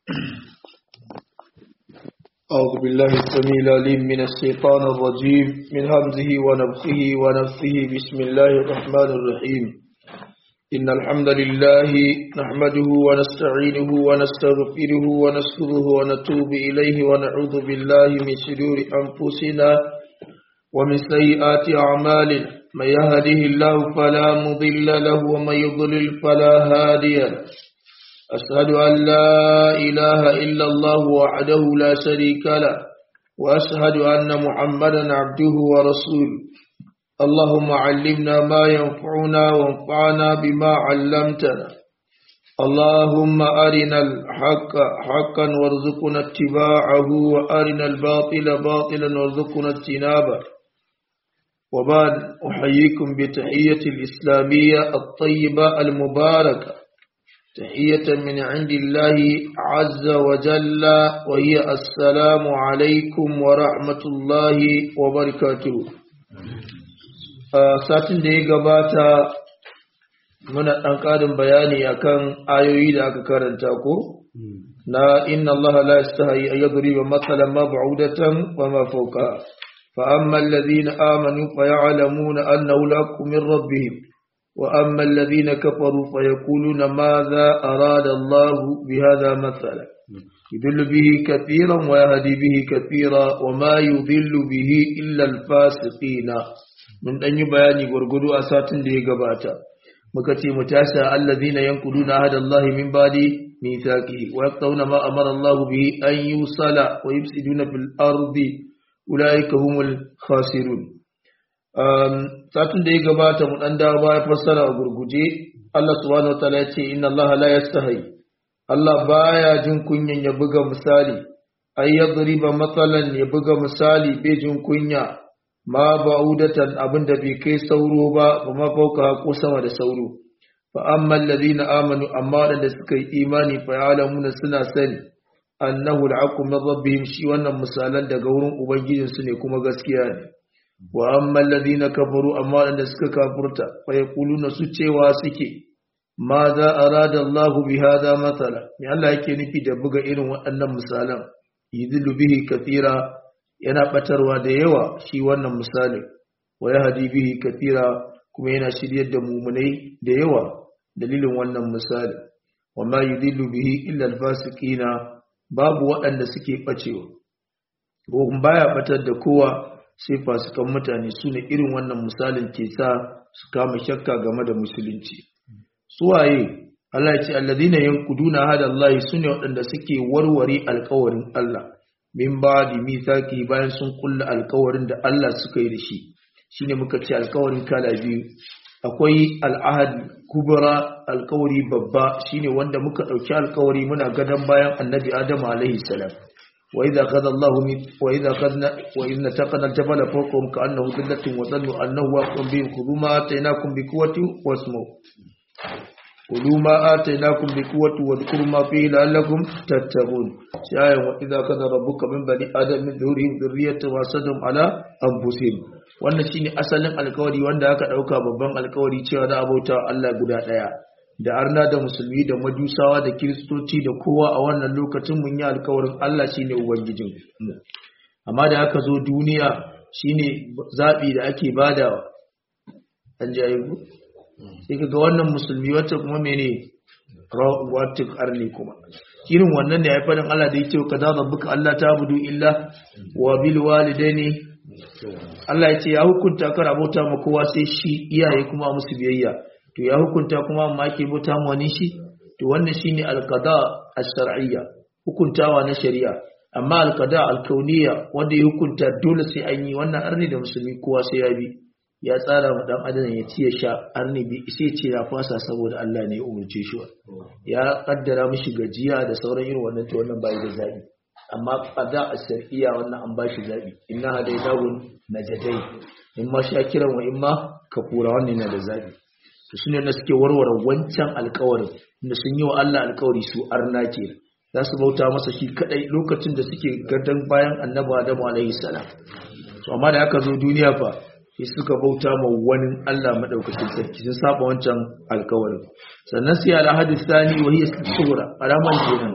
أعوذ بالله السميع العليم من الشيطان الرجيم من همزه ونفخه ونفثه بسم الله الرحمن الرحيم إن الحمد لله نحمده ونستعينه ونستغفره ونستغفره ونتوب إليه ونعوذ بالله من شرور أنفسنا ومن سيئات أعمالنا من يهده الله فلا مضل له ومن يضلل فلا هادي له أشهد أن لا إله إلا الله وحده لا شريك له وأشهد أن محمدا عبده ورسوله اللهم علمنا ما ينفعنا وانفعنا بما علمتنا اللهم أرنا الحق حقا وارزقنا اتباعه وأرنا الباطل باطلا وارزقنا اجتنابه وبعد أحييكم بتحية الإسلامية الطيبة المباركة تحية من عند الله عز وجل وهي السلام عليكم ورحمة الله وبركاته satin da ya gabata muna ɗan ƙarin bayani akan ayoyi da aka karanta ko na inna Allah la yastahi an yadriba mathalan ma ba'udatan wa ma fawqa fa amma alladhina amanu fa ya'lamuna annahu lakum min rabbihim وأما الذين كفروا فيقولون ماذا أراد الله بهذا مثلا يذل به كثيرا ويهدي به كثيرا وما يذل به إلا الفاسقين من أن يبياني ورقدوا أسات دي قباتا مكتي متاسع الذين ينقلون عهد الله من بعد ميثاقه ويقطعون ما أمر الله به أن يوصل ويفسدون في الأرض أولئك هم الخاسرون satin da ya gabata mu dan dawo baya fassara a gurguje Allah subhanahu wataala ya ce inna Allah la yastahi Allah baya jin kunyan ya buga misali ay yadriba matsalan ya buga misali bai jin kunya ma ba'udatan abinda bai kai sauro ba kuma fauka ko sama da sauro fa amma alladhina amanu amma wadanda suka yi imani fa ya'lamuna suna sani annahu al'aqu min rabbihim shi wannan misalan daga wurin ubangijinsu ne kuma gaskiya ne wa amma alladhina kafaru amma wanda suka kafurta fa yaquluna su cewa suke ma za arada Allahu bi hada mathala me Allah yake nufi da buga irin waɗannan misalan yidillu bihi kathira yana batarwa da yawa shi wannan misalin wa yahdi bihi kathira kuma yana shiryar da mumunai da yawa dalilin wannan misali wa ma yudillu bihi illa alfasiqina babu waɗanda suke bacewa ko baya batar da kowa sai fasikan mutane su ne irin wannan misalin ke sa su kama shakka game da musulunci suwaye Allah ya ce alladhina yanquduna hada Allah sune waɗanda suke warware alƙawarin Allah min ba'di mithaqi bayan sun kulla alƙawarin da Allah suka yi da shi shine muka ce alƙawarin kala biyu akwai al'ahad kubra alƙawari babba shine wanda muka ɗauki alƙawari muna gadan bayan annabi Adamu alaihi salam وإذا أخذ الله وإذا أخذنا وإذ نتقنا الجبل فوقهم كأنه ذلة وظنوا أنه واقع بهم خذوا ما آتيناكم بقوة واسمعوا خذوا ما آتيناكم بقوة واذكروا ما فيه لعلكم تتقون شاية وإذا أخذ ربك من بني آدم من ظهورهم ذرية وأسدهم على أنفسهم wannan shine asalin alkawari wanda aka dauka babban alkawari cewa za a bauta Allah guda daya da arna da musulmi da majusawa da kiristoci da kowa a wannan lokacin mun yi alkawarin Allah shine ubangijin mu amma da aka zo duniya shine zabi da ake badawa an jayi ku sai kaga wannan musulmi wata kuma mene wata arni kuma irin wannan ne ya faɗin Allah da yake kaza rabbuka Allah ta budu illa wa bil walidaini Allah ya ce ya hukunta kar abota ma kowa sai shi iyaye kuma musu biyayya to ya hukunta kuma amma ke bauta mu wani shi to wannan shine alqada ash-shar'iyya hukuntawa na shari'a amma alqada al-kauniyya wanda ya hukunta dole sai an yi wannan arni da musulmi kowa sai ya bi ya tsara ma dan adam ya ci ya sha arni bi sai ce ya fasa saboda Allah ne ya umurce shi ya kaddara mishi gajiya da sauran irin wannan to wannan bai da zabi amma qada ash-shar'iyya wannan an bashi zabi inna hadaydahu najadai in ma shakiran wa in ma kafura wannan na da zabi to sune da suke warware wancan alkawarin da sun yi wa Allah alkawari su arna ke za su bauta masa shi kadai lokacin da suke gadon bayan annabi Adamu alaihi salam to amma da aka zo duniya fa sai suka bauta ma wani Allah madaukakin sarki sun saba wancan alkawarin sannan sai al hadis thani wa hiya sura alaman kenan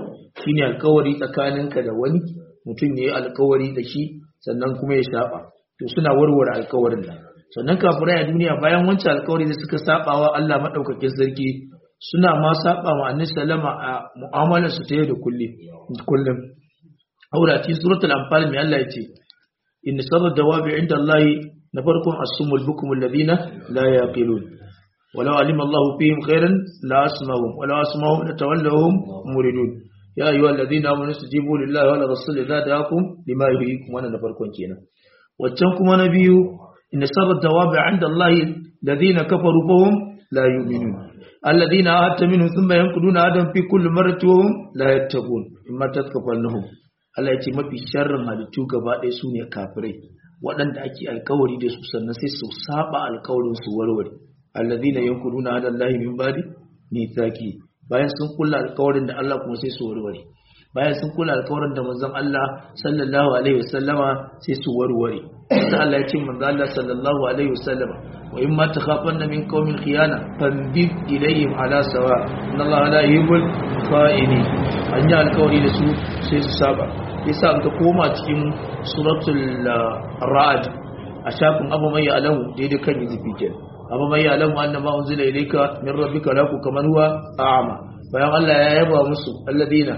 shine alkawari tsakaninka da wani mutum ya yi alkawari da shi sannan kuma ya saba to suna warware alkawarin nan sannan kafirai a duniya bayan wancan alkawari da suka saba wa Allah madaukakin sarki suna ma saba wa annabi sallama a mu'amalar su ta yau da kullum aura cikin suratul anfal mai Allah yace inna sarra dawabi inda Allah na farkon asumul bukum alladhina la yaqilun walau alima Allah fihim khairan la asmahum walau asmahum latawallahum muridun ya ayyuhal ladina amanu istajibu lillahi wa lirrasuli idza da'akum lima yuhyikum wannan na farkon kenan waccan kuma na biyu inna sarra dawabi inda Allah alladhina kafaru fahum la yu'minun alladhina ahadta minhum thumma yanquduna adam fi kulli marratin wa hum la yattaqun imma tatkafalnahum Allah ya ce mafi sharrin halittu gaba ɗaya su ne kafirai waɗanda ake alkawari da su sannan sai su saba alkawarin su warware alladhina yanquduna hada Allah min ba'di mithaqi bayan sun kula alkawarin da Allah kuma sai su warware bayan sun kula alkawarin da manzon Allah sallallahu alaihi wasallama sai su warware sai Allah ya ce manzon Allah sallallahu alaihi wasallama wa in ma takhafanna min qaumin khiyana fambib ilayhim ala sawa inna Allah la yuhibbul kha'inin an yi alkawari da su sai su saba yasa ka koma cikin suratul ra'd a shafin abu mai alamu daidai kan yizifi ke abu mai alamu annama unzila ilayka min rabbika la kaman huwa a'ma bayan Allah ya yaba musu alladina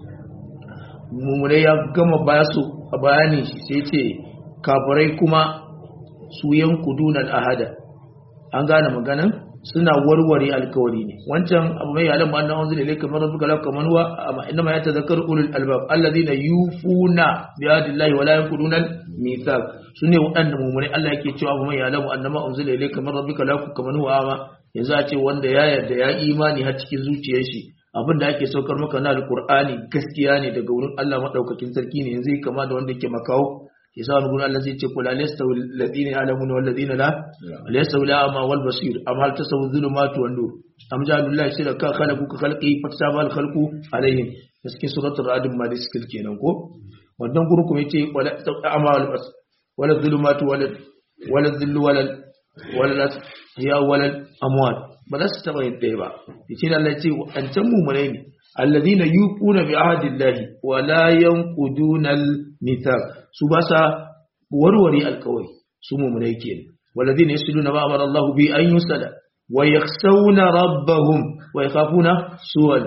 mumune ya gama baya su a bayani sai ce kafirai kuma su yankuduna ahada an gane maganan suna warware alkawari ne wancan abu mai alamu annan wanzu da ilaika marar buka lauka manuwa amma inda ma ya tazakar ulul albab alladhina yufuna bi adillahi wala yanquduna mithaq sune waɗanda mumune Allah yake cewa abu mai alamu annama unzila ilayka min rabbika la kaman huwa ama yanzu a ce wanda ya yarda ya imani har cikin zuciyar shi abin da ake saukar maka na alqur'ani gaskiya ne daga wurin Allah madaukakin sarki ne yanzu kama da wanda yake makawo yasa wani gurin Allah zai ce kula lasta alladhina ya'lamuna wal ladina la laysa la ama wal basir am hal tasawu dhulumatu wan nur am ja'alullahi shiraka khalaqu ka khalqi fatasaba al khalqu alaihim cikin suratul ra'd ma da skill kenan ko wannan gurin kuma yace wala ama wal bas wala dhulumatu wala wala dhillu wala wala ya wala amwat ba za su taba yin ɗaya ba yace Allah ya ce an can mu ne alladhina yuquna bi ahdillahi wa la yanquduna al-mithaq su ba sa warware alkawari su mu'minai kenan walladhina yasluna ma amara Allah bi an yusala wa yakhshawna rabbahum wa yakhafuna su'al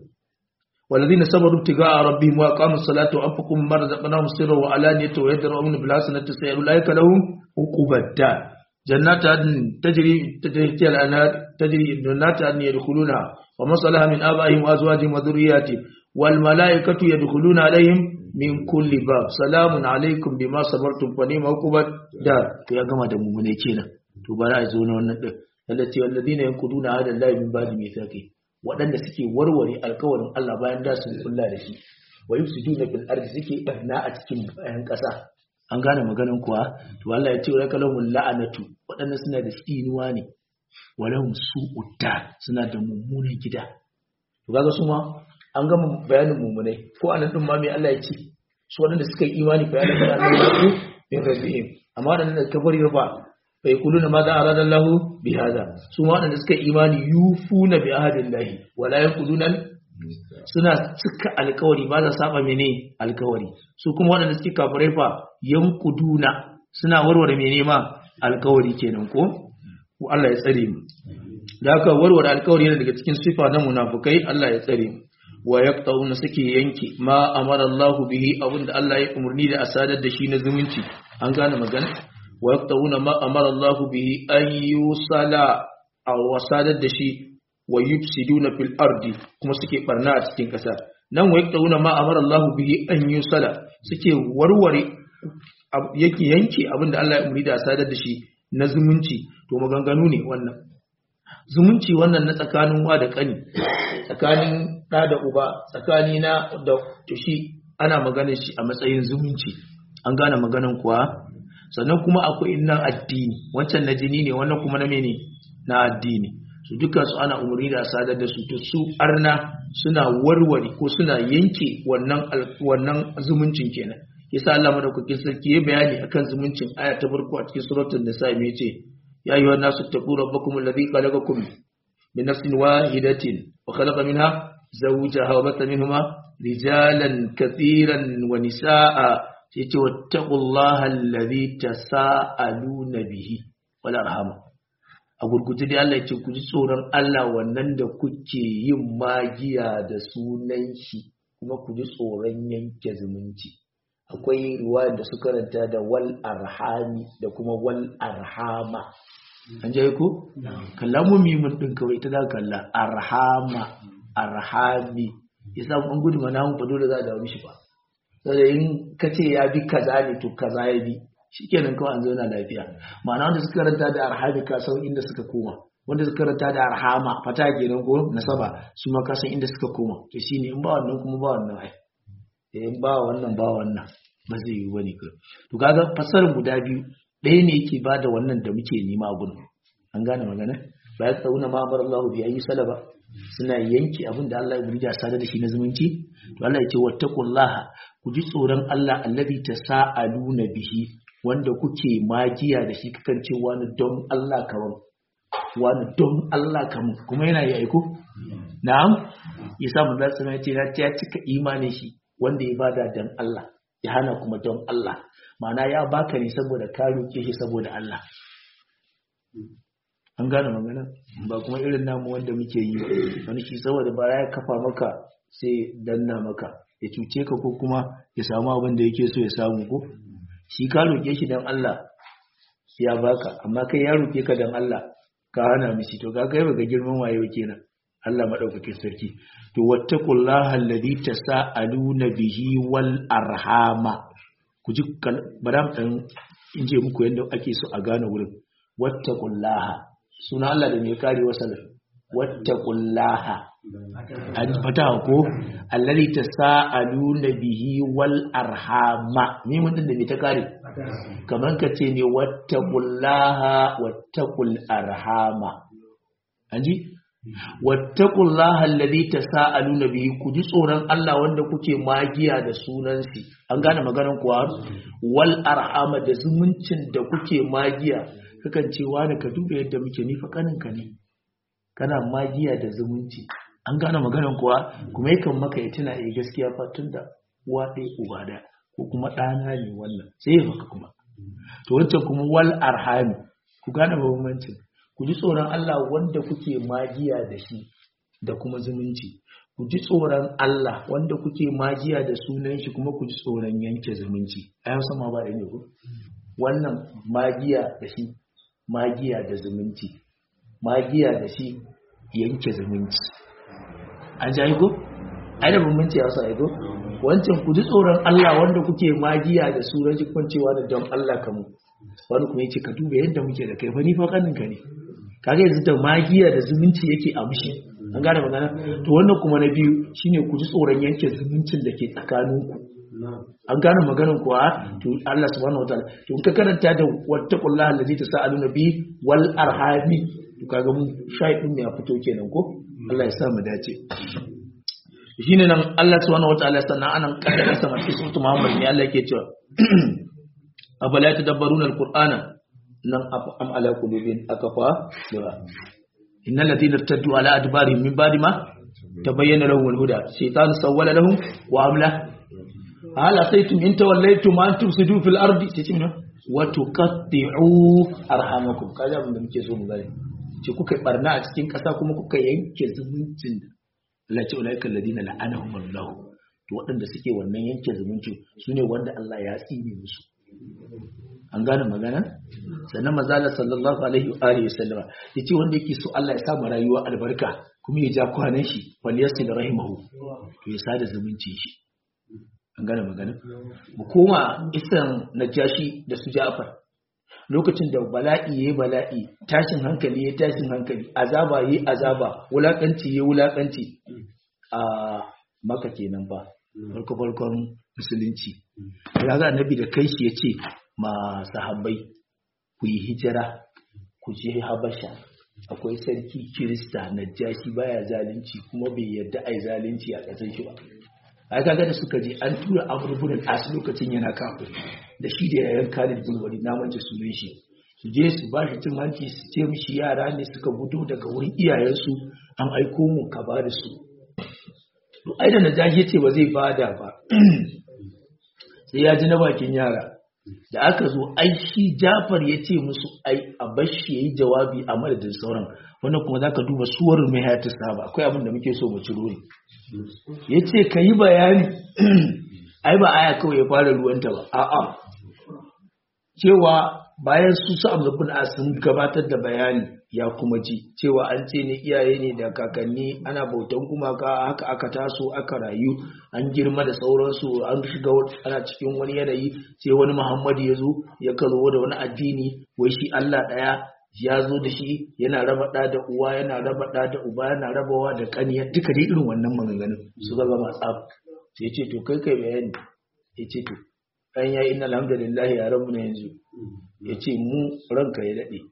والذين صبروا ابتغاء ربهم واقاموا الصلاه وانفقوا مما رزقناهم سرا وعلانيه ويدرؤون بالحسنه السيئه اولئك لهم عقبى الدار جنات عدن تجري تجري الانهار تجري جنات عدن يدخلونها ومن صلح من ابائهم وازواجهم وذرياتهم والملائكه يدخلون عليهم min kulli bab salamun alaikum bima sabartum fa ni'ma uqubat dar to ya gama da mumune kenan to bari a zo na wannan din allati alladina yanquduna hada allahi min ba'di mithaqi wadanda suke warware alkawarin Allah bayan da sun kulla da shi wa yufsiduna bil ardi suke barna a cikin bayan kasa an gane maganin kuwa to Allah ya ce wa kalahum la'anatu wadanda suna da tsinuwa ne walahum su'udda suna da mummunan gida to kaga su ma an gama bayanin mummunai ko anan din ma me Allah ya ce su waɗanda suka yi imani fa yana da Allah ya min rabbihim amma waɗanda da kafari ba fa yaquluna ma za arada Allah bi hada su ma waɗanda suka yi imani yufuna bi ahadillahi wala yaquluna suna cika alkawari ba za saba mene alkawari su kuma waɗanda suke kafirai fa yankuduna suna warware mene ma alkawari kenan ko Allah ya tsare mu da haka warware alkawari yana daga cikin sifa na munafukai Allah ya tsare mu wa yaqtauna suke yanke ma amara Allah bihi abinda Allah ya umurni da asadar da shi na zumunci an gane magana wa yaqtauna ma amara Allah bihi an yusala aw wasadar da shi wa yufsiduna fil ardi kuma suke barna a cikin kasa nan wa yaqtauna ma amara Allah bihi an yusala suke warware yake yanke abinda Allah ya umurni da asadar da shi na zumunci to maganganu ne wannan zumunci wannan na tsakanin wa da kani tsakanin ɗa da uba tsakani na da tushi ana maganin shi a matsayin zumunci an gane maganin kuwa sannan kuma akwai nan addini wancan na jini ne wannan kuma na mene na addini su dukkan su ana umarni da sadar da su to su arna suna warware ko suna yanke wannan wannan zumuncin kenan yasa Allah madaukakin sarki ya bayani akan zumuncin aya ta farko a cikin suratul nisa me yace ya ayyuhan nasu taqu rabbakum alladhi khalaqakum من نفس واحدة وخلق منها zawjaha wa bata minhuma rijalan kathiran wa nisaa yace wattaqullaha allazi tasaaluna bihi wal arham a gurguje dai Allah yace ku ji tsoron Allah wannan da kuke yin magiya da sunan shi kuma ku ji tsoron yanke zumunci akwai ruwa da suka ranta da wal arhami da kuma wal arhama an jaye ku kalla mu mimun din kawai ita za kalla arhama arhami yasa an gudu mana mun fa dole za a dawo mishi ba saboda in ka ce ya bi kaza ne to kaza ya bi shikenan kawai an zauna lafiya ma'ana wanda suka ranta da arhami ka san inda suka koma wanda suka ranta da arhama fata kenan ko nasaba su ma ka san inda suka koma to shine in ba wannan kuma ba wannan ai in ba wannan ba wannan ba zai yi wani ka to kaga fasarin guda biyu ɗaya ne yake bada wannan da muke nema a gurin an gane magana ba ya tsauna ma bar Allah bi ayi salaba suna yanke abin da Allah ya burja sada da shi na zumunci to Allah ya ce wattaqullaha ku ji tsoron Allah allazi tasaaluna bihi wanda kuke magiya da shi kakan ce wani don Allah kaman wani don Allah kaman kuma yana yi aiko na'am yasa mun zasu ce na ya cika imanin shi wanda ya bada dan Allah ya hana kuma don Allah ma'ana ya baka ne saboda ka roke shi saboda Allah an gane magana ba kuma irin namu wanda muke yi wani shi saboda ba ya kafa maka sai danna maka ya cuce ka ko kuma ya samu abin da yake so ya samu ko shi ka roke shi dan Allah ya baka amma kai ya roke ka dan Allah ka hana mishi to ga kai baka girman wayo kenan Allah madaukakin sarki to wattaqullaha alladhi tasaaluna bihi wal arhama ku ji baram dan in je muku yanda ake so a gane wurin wattaqullaha suna Allah da mai kare wasa wattaqullaha an fata ko alladhi tasaaluna bihi wal arhama me mun da me ta kare kaman ka ce ne wattaqullaha wattaqul arhama anji wattaqullaha alladhi tasaaluna bihi ku ji tsoron Allah wanda kuke magiya da sunan shi an gane maganar kuwa wal arhama da zumuncin da kuke magiya kakan ce wani ka duba yadda muke nifa kaninka ne kana magiya da zumunci an gane maganar kuwa kuma yakan maka ya tuna eh gaskiya fa tunda uwa ɗaya uba da ko kuma ɗana ne wannan sai ya maka kuma to wancan kuma wal arhami ku gane bambancin ku ji tsoron Allah wanda kuke magiya da shi da kuma zumunci ku ji tsoron Allah wanda kuke magiya da sunan shi kuma ku ji tsoron yanke zumunci a yau sama ba da ne ku wannan magiya da shi magiya da zumunci magiya da shi yanke zumunci an ji aiko? ai da bambanci a wasu aiko? wancan ku ji tsoron Allah wanda kuke magiya da sunan shi kwancewa da don Allah kamu wani kuma yace ka duba yadda muke da kai fa ni fa kanin ka ne kaga yanzu da magiya da zumunci yake a mushi an gane magana to wannan kuma na biyu shine ku ji tsoron yanke zumuncin da ke tsakaninku an gane maganar kuwa to Allah subhanahu wataala to in ka karanta da wattaqullaha allazi tasaaluna bi wal arhami to kaga mu shayi din ya fito kenan ko Allah ya sa mu dace shine nan Allah subhanahu wataala sannan anan kada sama cikin suratul Muhammad ne Allah yake cewa afala tadabbaruna alqur'ana nan am ala qulubin akafa da innal ladina irtaddu ala adbarihim min ba'di ma tabayyana lahum alhuda shaytan sawwala lahum wa amla hal asaytum in tawallaytum an tufsidu fil ardi tace wa tuqatti'u arhamakum kaza abin da muke so mu gane ce kuka barna a cikin kasa kuma kuka yanke zumuncin Allah ce ulaika alladina la'anahum Allah to waɗanda suke wannan yanke zumunci sune wanda Allah ya tsine musu an gane magana sannan mazala sallallahu alaihi wa alihi sallama yace wanda yake so Allah ya sa mu rayuwa albarka kuma ya ja kwanan shi wal yasil rahimahu to ya sada zumuncin shi an gane magana mu koma isan najashi da su Ja'far lokacin da bala'i yayi bala'i tashin hankali yayi tashin hankali azaba yayi azaba wulakanci yayi wulakanci a maka kenan ba farko farkon musulunci ya ga annabi da kai shi yace ma sahabbai ku yi hijira ku je habasha akwai sarki kirista najashi baya zalunci kuma bai yarda ai zalunci a ƙasar shi ba ai kaga da suka je an tura Amr ibn al-As lokacin yana kafir da shi da yayan Khalid bin Walid na mance sunan shi su je su ba shi cin hanci su ce mishi yara ne suka gudu daga wurin iyayensu an aiko mu ka ba da su to ai da najashi ce ba zai bada ba sai ya ji na bakin yara da aka zo ai shi Jafar ya ce musu ai a bashi yayi jawabi a madadin sauran wannan kuma zaka duba suwarin mai hayatu saba akwai abin da muke so mu ciro ne yace kayi bayani ai ba aya kawai ya fara ruwanta ba a'a cewa bayan su su bin sun gabatar da bayani ya kuma ji cewa an ce ne iyaye ne da kakanni ana bautan gumaka haka aka taso aka rayu an girma da sauransu an shiga ana cikin wani yanayi sai wani muhammadu ya zo ya karo da wani addini wai shi allah ɗaya ya zo da shi yana raba ɗa da uwa yana raba ɗa da uba yana rabawa da ƙaniya duka dai irin wannan maganganun su ga gama tsaf sai ce to kai kai bayani ya ce to ɗan ya inna alhamdulillah ya rabu na yanzu ya ce mu ranka ya daɗe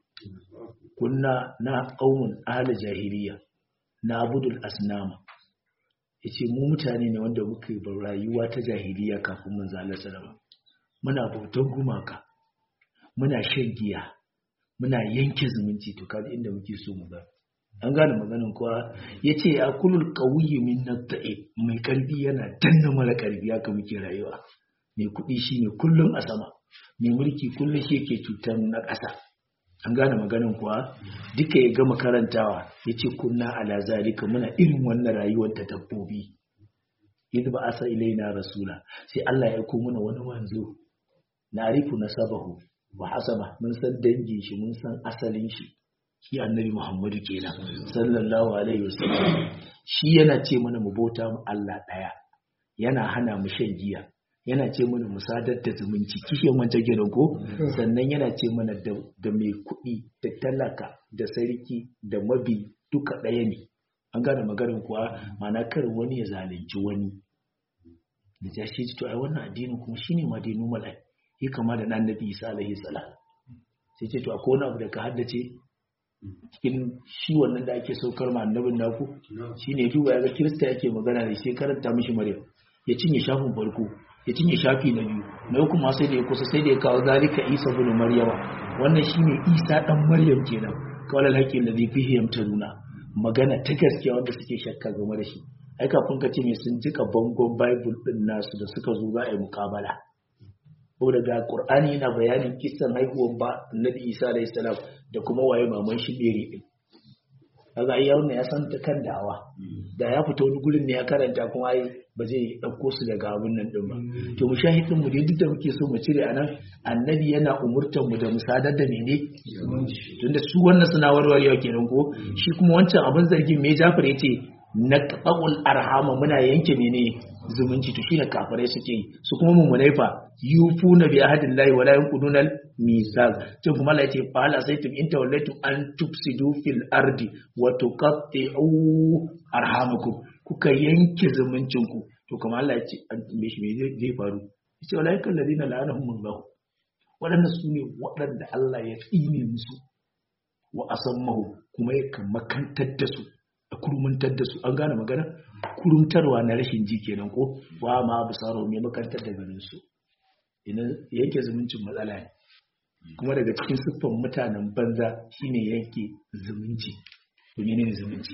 kunna na ƙaunin ahalar jahiliya na abudul asnama ya ce mu mutane ne wanda muka yi rayuwa ta jahiliya kafin mun zalar salama muna bautan gumaka muna shan giya muna yanke zumunci to kaji inda muke so mu ga an gane maganin kuwa ya ce a kulul ƙauyi min na mai ƙarfi yana danna mara ƙarfi haka muke rayuwa mai kuɗi shi ne kullum a sama mai mulki kullum shi ke cutar na ƙasa an gane maganin kuwa duka ya gama karantawa ya ce kunna ala zalika muna irin wannan rayuwar ta dabbobi yadda ba asa ilaina rasula sai Allah ya ko mana wani wanzo na arifu na sabahu wa hasaba mun san dangin shi mun san asalin shi shi annabi muhammadu kenan sallallahu alaihi wasallam shi yana ce mana mu bauta mu Allah ɗaya yana hana mu shan giya yana ce mana musadar da zumunci kishiyan wancan gidan ko sannan yana ce mana da mai kuɗi da talaka da sarki da mabi duka ɗaya ne an gane maganin kuwa mana kar wani ya zalunci wani da ta shi to ai wannan addinin kuma shine ma dai normal ai yi kama da nan nabi isa alaihi salam sai ce to akwai wani abu da ka haddace cikin shi wannan da ake saukar ma annabin naku shine duba ya ga kirista yake magana da shi karanta mishi maryam ya cinye shafin farko ya cinye shafi na biyu na uku ma sai da ya kusa sai da ya kawo zalika isa bin maryama wannan shine isa dan maryam kenan kawai alhaqi alladhi fihi yamtaruna magana ta gaskiya wanda suke shakka game da shi ai kafin ka ce me sun jika bangon bible din nasu da suka zo za a yi mukabala ko daga qur'ani yana bayanin kisan haihuwar ba annabi isa alayhi salam da kuma waye maman shi bere din kaga ai yaron ya san ta kan da'awa da ya fita wani gurin ne ya karanta kuma ai ba zai dauko su daga abun nan din ba to mu shahidin mu dai duk da muke so mu cire anan annabi yana umurtar mu da musadar da mene tunda su wannan suna warwarewa kenan ko shi kuma wancan abin zargin me Jafar yace na qaul arhama muna yanke mene zumunci to shine kafirai suke yi su kuma mummunai fa yufuna bi ahadillahi wala yanqudunal misal to kuma Allah yace fa la saytum in tawallaytum an tufsidu fil ardi wa tuqatti'u arhamakum kuka yanke zumuncin ku to kuma Allah yace an me shi me zai faru yace wala yakal ladina la'anahumullah waɗanda su ne waɗanda Allah ya tsine musu wa asammahu kuma ya makantar da su a kurmuntar da su an gane magana kurumtarwa na rashin ji kenan ko wa ma bisaro mai makantar da ganin su yanke zumuncin matsala ne kuma daga cikin siffan mutanen banza shine yanke zumunci to ne zumunci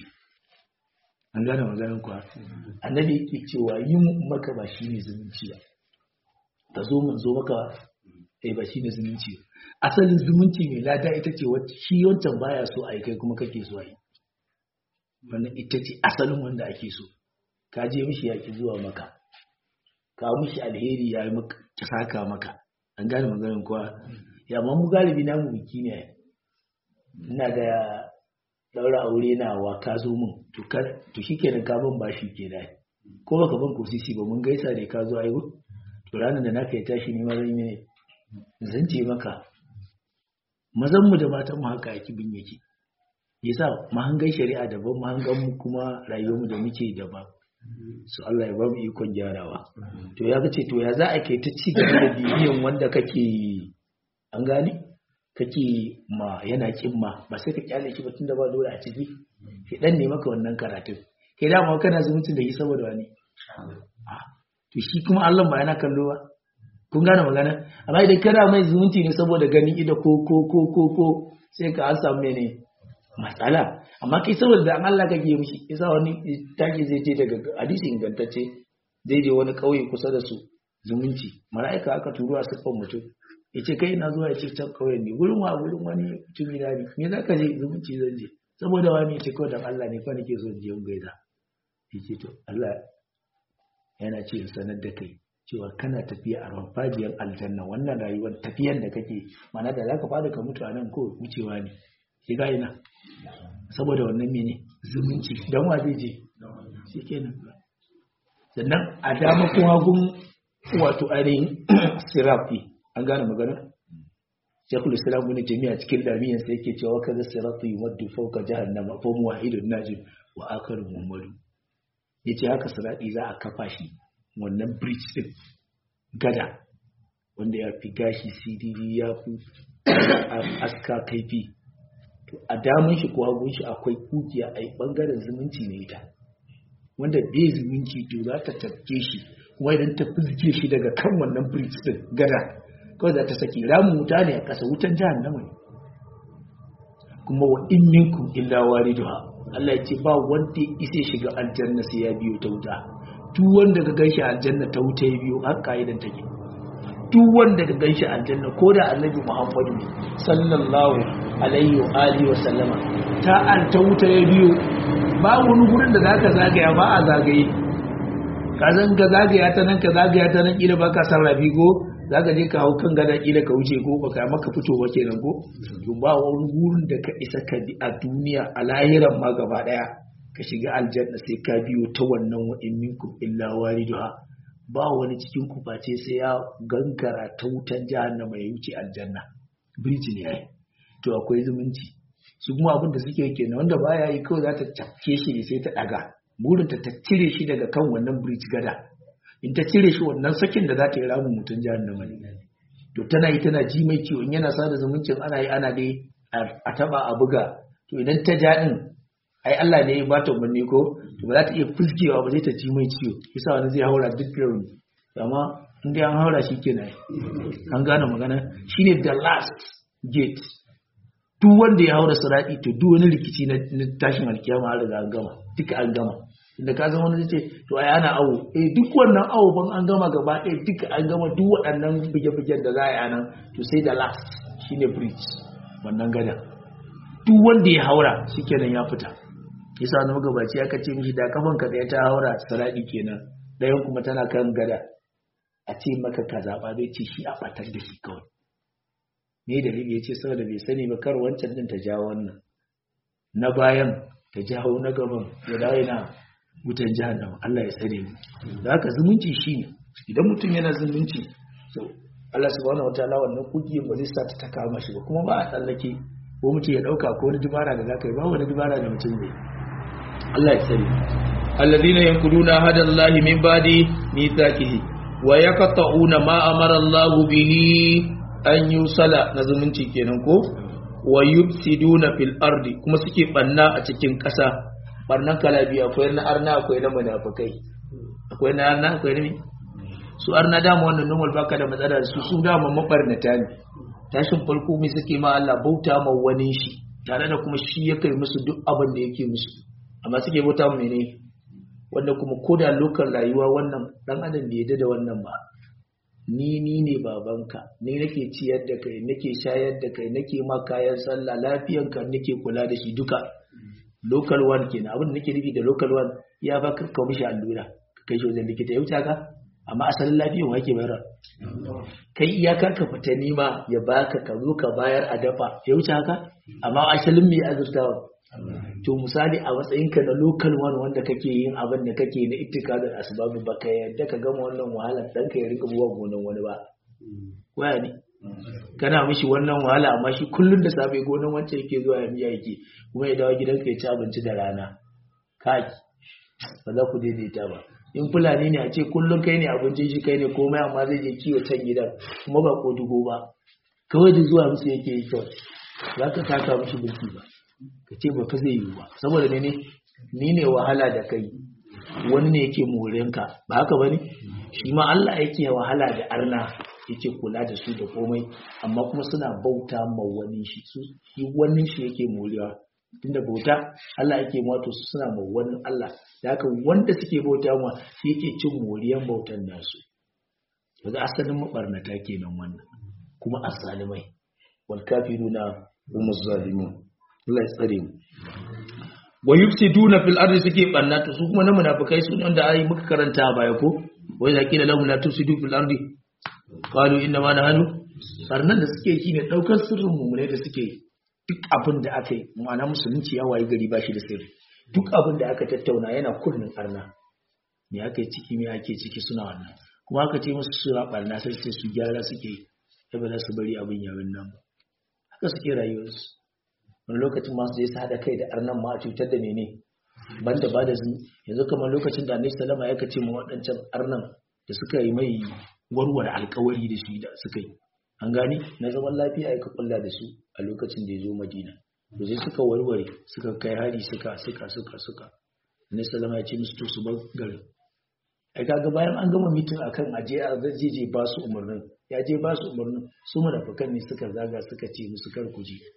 an gane maganar kuwa annabi yake cewa yin maka ba shine zumunci ba ka zo mun zo maka eh ba shine zumunci asalin zumunci mai lada ita ce wacce shi wancan baya so a yi kai kuma kake so a yi wannan ita ce asalin wanda ake so ka je mishi yaki zuwa maka ka mishi alheri ya yi maka saka maka an gane maganin kuwa ya ma mu galibi na mu biki ne ina da daura aure na wa ka zo mun to ka to shikenan ka ban bashi ke da ko baka ban kosisi ba mun gaisa ne ka zo aiwo to ranar da naka ya tashi ne ma zan yi zan ce maka mazan mu da matan mu haka yake bin yake yasa mahangan shari'a daban mahangan mu kuma rayuwar mu da muke daban su Allah ya ba mu ikon gyarawa to ya ce to ya za a kai ta ci gaba da bibiyan wanda kake an gane kake ma yana kin ma ba sai ka kyale shi ba tunda ba dole a ciki ki dan ne maka wannan karatun kai da ma kana zumuncin da yi saboda wani to shi kuma Allah ba yana kallo ba kun gane magana amma idan kana mai zumunci ne saboda ganin ido ko ko ko ko ko sai ka an samu ne matsala amma kai saboda da Allah kake mishi yasa wani take zai ce daga hadisi ingantacce zai je wani kauye kusa da su zumunci mala'ika aka turo a siffar mutum ya ce kai na zuwa ya ce can kauyen ne gurin wa gurin wani mutumi na ne me za ka je zumunci zan je saboda wani ya ce kawai dan Allah ne kawai nake so in je in gaida ya ce to Allah yana ce in sanar da kai cewa kana tafiya a ramfajiyar aljanna wannan rayuwar tafiyan da kake mana da zaka fada ka mutu a nan ko wucewa ne shiga ina saboda wannan mene zumunci dan wa zai je shikenan sannan a dama kuma gun wato ainihin sirafi an gane magana shekul islam wani jami'a cikin lamiyan sai yake cewa kaza sirafi yumaddu fawqa jahannama fa muwahidun najib wa akharu muhammadu yace haka sirati za a kafa shi wannan bridge din gada wanda ya fi gashi cdd ya fi aska kaifi to a damun shi ko hagun shi akwai kugiya a bangaren zumunci ne ita wanda bai zumunci to za ta tafke shi kuma idan ta fizge shi daga kan wannan bridge din gada kawai za ta saki ramin wuta ne a ƙasa wutan jahannama ne kuma wa in minkum illa wariduha Allah ya ce ba wanda ya isa shiga aljanna sai ya biyo ta wuta duk wanda ka ganshi aljanna ta wuta ya biyo har ka'idan take duk wanda ka ganshi aljanna ko da annabi Muhammadu ne sallallahu alaihi wa alihi wa sallama ta an ta wuta ya biyo ba wani gurin da zaka zagaya ba a zagaye ka zan ka zagaya ta nan ka zagaya ta nan kila baka sarrafi ko zaka je ka hau kan gada kila ka wuce ko baka maka fito ba kenan ko to ba wani gurin da ka isa ka bi a duniya a lahiran ma gaba daya ka shiga aljanna sai ka biyo ta wannan wa in minkum illa wariduha ba wani cikin ku face sai ya gangara ta wutan jahannama ya wuce aljanna birji ne yayi to akwai zumunci su kuma abin da suke kenan wanda baya yi kawai za ta cafke shi ne sai ta daga burin ta cire shi daga kan wannan bridge gada in ta cire shi wannan sakin da za ta yi ramin mutum jahannama ne to tana yi tana ji mai ciwo in yana sada zumuncin ana yi ana dai a taba a buga to idan ta ja din ai Allah ne ya ba ta umarni ko to ba za ta iya fuskewa ba zai ta ji mai ciwo yasa wani zai haura duk rauni amma in dai an haura shi kenan an gane magana shine the last gate duk wanda ya haura sirati to duk wani rikici na tashin alkiyama an riga an gama duka an gama inda ka zama wani ce to ai ana awo eh duk wannan awo ban an gama gaba ɗaya duka an gama duk waɗannan bige-bigen da za a yi anan to sai da last shine bridge wannan gada duk wanda ya haura shikenan ya fita yasa wani magabaci aka ce mishi da kafan ka ɗaya ta haura saradi kenan ɗayan kuma tana kan gada a ce maka ka zaɓa zai ce shi a ɓatar da shi kawai me dalili ya ce saboda bai sani ba kar wancan din ta jawo wannan na bayan ta jawo na gaban ya dawo yana wutan jahannama Allah ya tsare mu da haka zumunci shine idan mutum yana zumunci so Allah subhanahu wataala wannan kugiyin ba zai sa ta ta kama shi ba kuma ba a tsallake ko mutum ya dauka ko wani dubara da zaka yi ba wani dubara da mutum zai Allah ya tsare alladhina yanquduna hadallahi min ba'di mithaqihi wa yaqta'una ma amara Allah bihi an yusala na zumunci kenan ko wa yufsiduna fil ardi kuma suke banna a cikin ƙasa barnan kala biyu akwai na arna akwai na munafikai akwai na arna akwai na su arna dama wannan normal baka da matsala da su su dama mabarnata ne tashin farko mai suke ma Allah bauta ma wani shi tare da kuma shi ya kai musu duk abin da yake musu amma suke bauta mu mene wanda kuma koda lokal rayuwa wannan dan adam bai yadda da wannan ba ni ni ne babanka ni nake ciyar da kai nake shayar da kai nake ma kayan sallah lafiyanka nake kula da shi duka local one kenan abin da nake nufi da local one ya ba ka kawo mishi allura ka kai shi wajen likita ya wuce ka amma asalin lafiyan wake bayar kai iyakar ka fita nima ya baka ka zo ka bayar a dafa ya wuce haka amma asalin mai azurtawa to misali a matsayinka na local one wanda kake yin abin da kake na itikadar asbabu baka yadda ka gama wannan wahala dan ka ya rika buwa gonan wani ba waya ne kana mishi wannan wahala amma shi kullun da safe gonan wancan yake zuwa ya miya yake kuma ya dawo gidanka ya ci abinci da rana kai ba za ku daidaita ba in fulani ne a ce kullum kai ne abincin shi kai ne komai amma zai je kiwo can gidan kuma ba ko dubo ba kawai da zuwa musu yake yi kawai za ka taka mishi bulki ba ka ce ba fa zai yi ba saboda ne ni ne wahala da kai wani ne yake morenka ba haka ba ne shi ma Allah yake wahala da arna yake kula da su da komai amma kuma suna bauta ma wani shi su shi wani shi yake morewa tunda bauta Allah yake ma to suna ma wani Allah da haka wanda suke bauta ma shi yake cin moriyan bautan nasu yanzu asalin mabarnata kenan wannan kuma asalimai wal kafiruna hum zalimun Allah ya tsare mu wa yufsiduna fil ardi suke banna to su kuma na munafikai su wanda ai muka karanta a baya ko wai da kila lahum la tufsidu fil ardi qalu inna ma nahnu sarnan da suke yi ne daukar sirrin mumune da suke duk abin da aka yi ma'ana musulunci ya wayi gari ba shi da sirri duk abin da aka tattauna yana kunnin arna me aka yi ciki me ake ciki suna wannan kuma aka ce musu suna barna sai sai su gyara suke yi ba za su bari abin yawon nan ba haka suke rayuwarsu wani lokacin masu zai su haɗa kai da arnan ma a cutar da mene banda ba da zin yanzu kamar lokacin da annabi salama ya kace ma waɗancan arnan da suka yi mai warware alkawari da shi da suka yi an gani na zaman lafiya ya kulla da su a lokacin da ya zo madina da sai suka warware suka kai hari suka suka suka suka annabi salama ya ce musu to su bar garin ai kaga bayan an gama mitin akan aje a zai ba su umarnin ya je ba su umarnin su munafikan ne suka zaga suka ce musu kar ku je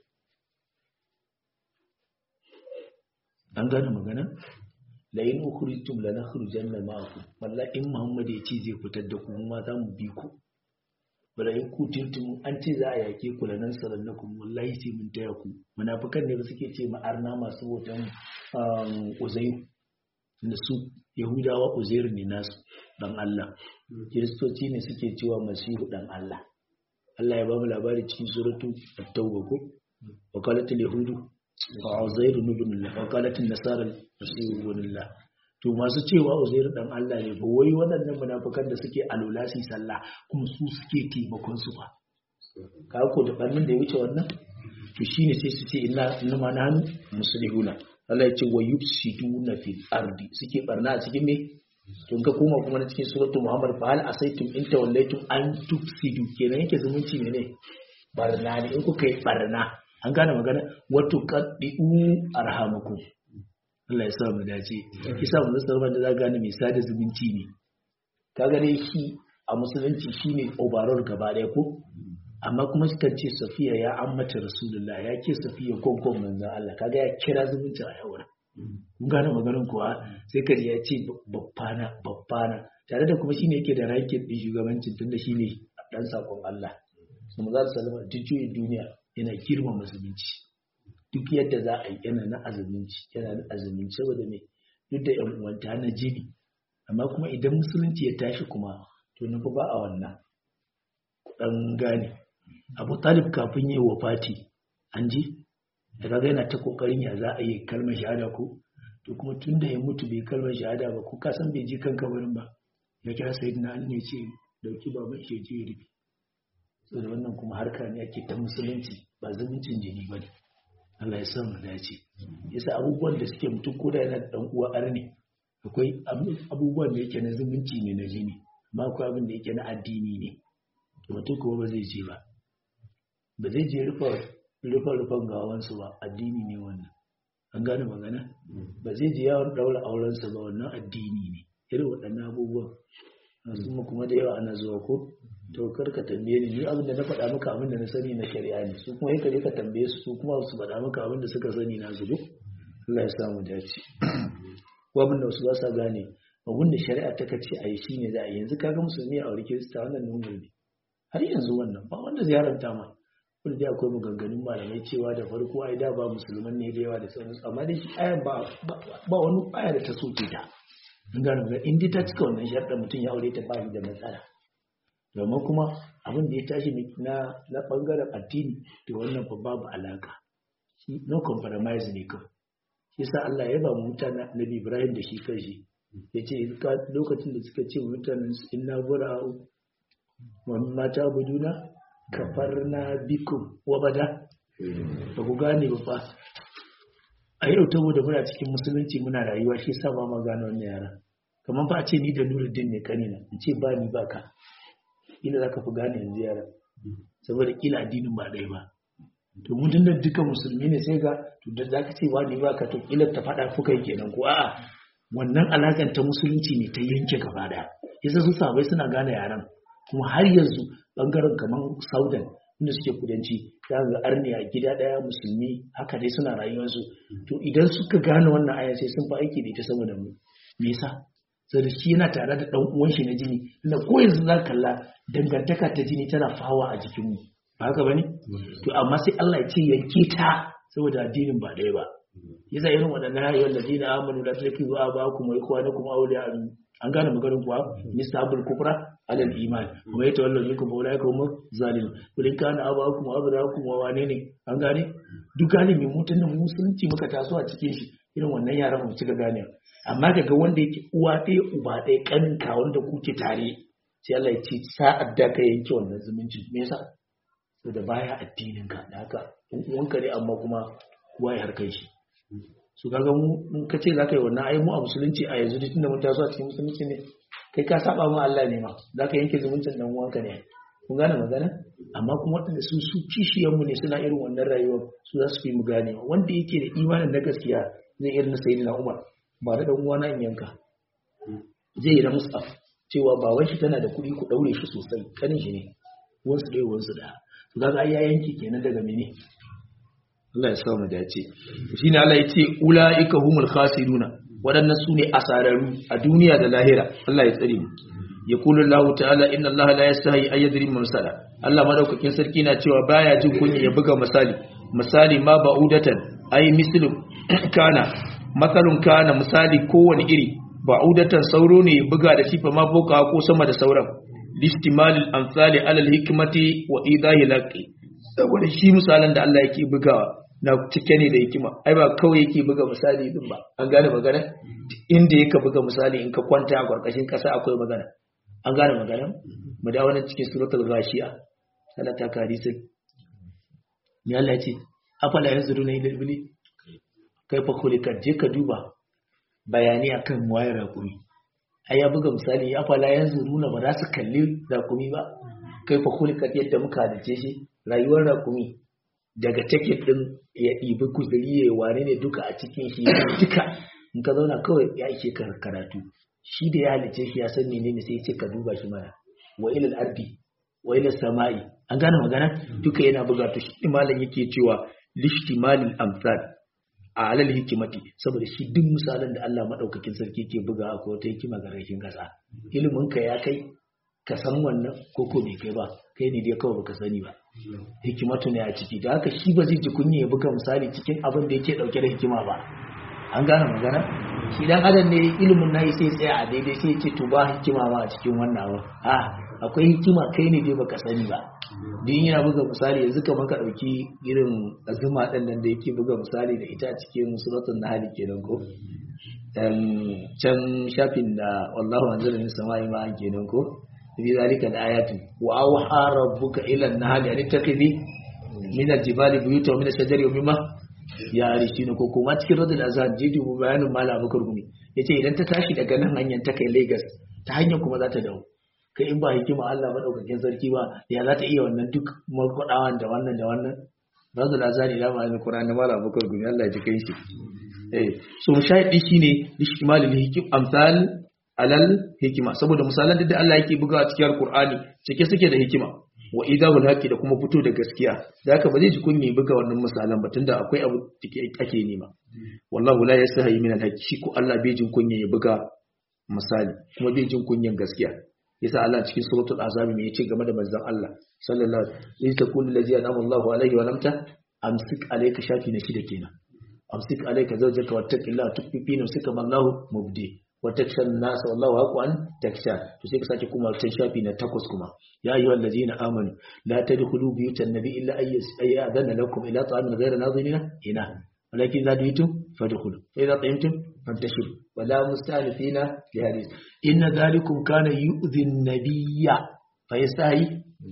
an gane magana la in ukhrijtum la nakhrujanna ma'akum walla in muhammad ya ce zai fitar da ku ma za mu bi ku wala in kutintum an ce za a yake ku la nan salannakum wallahi sai mun taya ku munafikan ne ba suke ce ma arna masu hoton uzairu da su yahudawa uzairu ne nasu dan Allah kiristoci ne suke cewa masihu dan Allah Allah ya ba mu labari cikin suratu at-tauba ko wakalatul yahudu wa uzairu ibn Allah wakalatul nasara masihu ibn Allah to masu cewa uzairu dan Allah ne ba wai waɗannan munafikan da suke alulasi sallah kuma su suke taimakon su ba ka ko da bannin da ya wuce wannan to shine sai su ce inna inna ma nahnu muslihuna Allah ya ce wa yufsiduna fil ardi suke barna a cikin me tun ka koma kuma na cikin suratul muhammad fa hal asaitum in tawallaytum an tufsidu kenan yake zumunci ne ne barna ne in kuka yi barna an gane magana wa tuqaddu arhamakum Allah ya sa mu dace kisa mu zama da za gane mai sada zumunci ne kaga dai shi a musulunci shine overall gaba daya ko amma kuma sukan ce safiya ya ammata rasulullah ya ke safiya gongon manzan Allah kaga ya kira zumunci a yawar kun gane maganin kuwa sai kaji ya ce babbana babbana tare da kuma shine yake da rankin din shugabancin tunda shine dan sakon Allah su mu za su salama duk juyin duniya yana girma musulunci duk yadda za a yi yana na azuminci yana na azuminci saboda me duk da yan uwanta na jibi amma kuma idan musulunci ya tashi kuma to na ba a wannan dan gane abu talib kafin yi wa fati an ji da kaga yana ta kokarin ya za a yi kalmar shahada ko to kuma tun da ya mutu bai kalmar shahada ba ko ka san bai ji kan kabarin ba ya kira sayyidina ali ne ce dauki baban shi je rufe saboda wannan kuma harka ne ake ta musulunci ba zumuncin jini ba ne Allah ya sa mu dace yasa abubuwan da suke mutum ko da yana da dan uwa arne akwai abubuwan da yake na zumunci ne na jini amma akwai abin da yake na addini ne mutum kuma ba zai je ba ba zai je rufe-rufen gawansu ba addini ne wannan an gane magana ba zai je yawon daura aurensa ba wannan addini ne irin waɗannan abubuwan masu kuma da yawa ana zuwa ko to karka tambaye ni ni abin da na faɗa maka abin da na sani na shari'a ne su kuma yaka je ka tambaye su su kuma su faɗa maka abin da suka sani na zubo Allah ya samu dace ko abin da wasu ba sa gane abin da shari'a ta kace a yi shine za a yanzu kaga musulmi a aure kirista wannan nungun ne har yanzu wannan ba wanda ziyaranta ma wanda dai akwai maganganun malamai cewa da farko ai da ba musulman ne da yawa da sauransu amma dai shi ayan ba ba wani aya da ta soke ta in gano ga in ta cika wannan sharɗa mutum ya aure ta ba da matsala domin kuma abin da ya tashi na na bangaren addini to wannan fa babu alaka shi no compromise ne kawai shi yasa Allah ya ba mutanen Nabi Ibrahim da shi kanshi yace lokacin da suka ce mutanen inna bura'u wani mata buduna kafarna bikum wa bada ba ku gane ba fa a yau saboda muna cikin musulunci muna rayuwa shi sa ba ma gane wannan yara kamar fa a ce ni da nuruddin ne kanina in ce ba ni ba ka ila za ka fi gane yanzu yara saboda kila addinin ba ɗaya ba to mun tunda duka musulmi ne sai ga to da za ka ce ba ni ba ka to kila ta faɗa kuka yi kenan ko a'a wannan alakan ta musulunci ne ta yanke gaba ɗaya yasa su sabai suna gane yaran kuma har yanzu bangaren kamar saudan inda suke kudanci za ga arni a gida daya musulmi haka dai suna rayuwarsu to idan suka gane wannan aya sai sun fi aiki da ita saboda mu me yasa saboda shi yana tare da dan uwan shi na jini inda ko yanzu za kalla dangantaka ta jini tana fawa a jikin mu ba haka bane to amma sai Allah ya ce yanke ta saboda addinin ba ɗaya ba yasa irin waɗannan ayoyin da dina amanu da take zuwa ba ku mai kuwa na kuma auliya an gane maganin kuwa misabul kufra alal iman kuma ya tawallo minkum fa ulai kum zalim kulin kana abakum wa abrakum wa wane ne an gane duk galibi mutun da musulunci muka taso a cikin shi irin wannan yaran mu cika gane amma kaga wanda yake uwa ɗaya uba ɗaya kanin ka wanda kuke tare sai Allah ya ce sa'ad da ka yanke wannan zumunci me yasa saboda baya addinin ka da haka uwanka ne amma kuma kowa ya harkai shi su kaga mu in ka ce za ka yi wannan ai mu a musulunci a yanzu duk da mun taso a cikin musulunci ne kai ka saba mu Allah ne ma za ka yanke zumuncin dan uwanka ne kun gane magana amma kuma waɗanda su su kishiyan mu ne suna irin wannan rayuwar su za su fi mu gane wanda yake da imanin na gaskiya zai irin na sayyidina Umar ba da dan uwana in yanka zai yi na musaf cewa baban shi tana da kuɗi ku daure shi sosai kanin shi ne wansu dai wansu da to kaga ai ya yanke kenan daga mene Allah ya sa mu dace shine Allah ya ce ulaika humul khasiruna wadannan sune asararu a duniya da lahira Allah ya tsare mu yaqulu Allah ta'ala inna Allah la yastahi ay yadri mamsala Allah madaukakin sarki na cewa baya jin kunya ya buga misali misali ma ba'udatan ay mislu kana masalun kana misali kowane iri ba'udatan sauro ne ya buga da sifa ma boka ko sama da sauran listimalil amsali alal hikmati wa idahi laqi saboda shi misalan da Allah yake bugawa na cike ne da hikima ai ba kawai yake buga misali din ba an gane magana inda yake buga misali in ka kwanta a karkashin kasa akwai magana an gane magana mu dawo nan cikin suratul ghashiya Allah ta kari sai ni Allah ya ce afala yanzuruna ila ibli kai fa kulika je ka duba bayani akan wayar rakumi ai ya buga misali afala yanzuruna ba za su kalli rakumi ba kai fa kulika yadda muka halice shi rayuwar rakumi daga tiket din ya ɗibi kuzuri ya wane ne duka a cikin shi duka in ka zauna kawai ya ishe ka karatu shi da ya halice shi ya san menene sai ya ce ka duba shi mana wa ilal ardi wa ilal sama'i an gane magana duka yana buga to shi malam yake cewa lishtimalil amsal a alal hikimati saboda shi duk misalan da Allah madaukakin sarki ke buga ko wata hikima ga rashin kasa ilimin ka ya kai ka san wannan ko ko bai kai ba kai ne dai kawai baka sani ba hikimatu ne a ciki da haka shi ba zai ji kunya ya buga misali cikin abin da yake dauke da hikima ba an gane magana shi dan adam ne ilimin nayi sai tsaya a daidai sai ce to ba hikima ba a cikin wannan ba a akwai hikima kai ne dai baka sani ba din yana buga misali yanzu kamar ka dauki irin azuma din nan da yake buga misali da ita a cikin suratul nahl kenan ko dan can shafin da wallahu anzala min samai ma kenan ko fi zalika al-ayatu wa awha rabbuka ila an-nahl an tattakhidhi min al-jibali buyutan wa min ash-shajari wa mimma ya arishina ko kuma cikin radul azan jidi mu bayanin mala abakar gumi yace idan ta tashi daga nan hanyar ta kai Lagos ta hanyar kuma za ta dawo kai in ba hikima Allah madaukakin sarki ba ya za ta iya wannan duk markwadawan da wannan da wannan radul azan ila ma al-Qur'an mala abakar gumi Allah ya ji kai shi eh so mushahidi shine lishtimalil hikim amsal alal hikima saboda misalan da Allah yake buga a cikin Qur'ani cike suke da hikima wa idahul haqi da kuma fito da gaskiya da haka ba zai ji kunni buga wannan misalan ba tunda akwai abu da ake nema wallahu la yastahi min al shi ko Allah bai jin kunya ya buga misali kuma bai jin kunyan gaskiya yasa Allah cikin suratul azab me yace game da manzon Allah sallallahu alaihi wasallam takun allazi anama Allahu alaihi wa lamta amsik alayka shafi na shida kenan amsik alayka zawjaka wattaqillaha tukfi fi nafsika mallahu mubdi wa taksha an-nas wallahu haqan taksha to sai ka sake kuma can shafi na takwas kuma ya ayyuha allazina amanu la tadkhulu buyutan nabi illa ay adana lakum ila ta'amin ghayra nadhirina ina walakin idza duitum fadkhulu fa idza ta'imtum fantashiru wa la mustanifina li hadith inna dhalikum kana yu'dhi an-nabiyya fa yastahi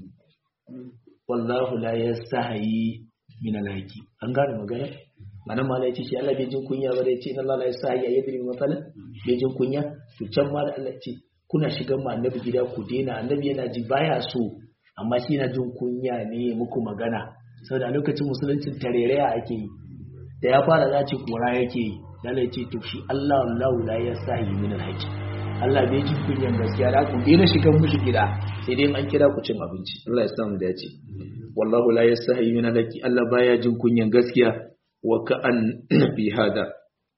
wallahu la yastahi min al-haqi an gane magana mana ma ya ce shi Allah bai jin kunya ba da ya ce na Allah ya sa ya yadri masalan bai jin kunya to can ma da Allah ya ce kuna shigan ma annabi gida ku daina annabi yana ji baya so amma shi yana jin kunya ne muku magana saboda lokacin musuluncin tarereya ake yi da ya fara za ce kora yake yi Allah ya ce to shi Allah Allah la ya sa yi min alhaqi Allah bai jin kunyan gaskiya da ku daina shigan mushi gida sai dai an kira ku cin abinci Allah ya samu da ya ce wallahu la yastahi min alaki Allah baya jin kunyan gaskiya wa ka'an fi hada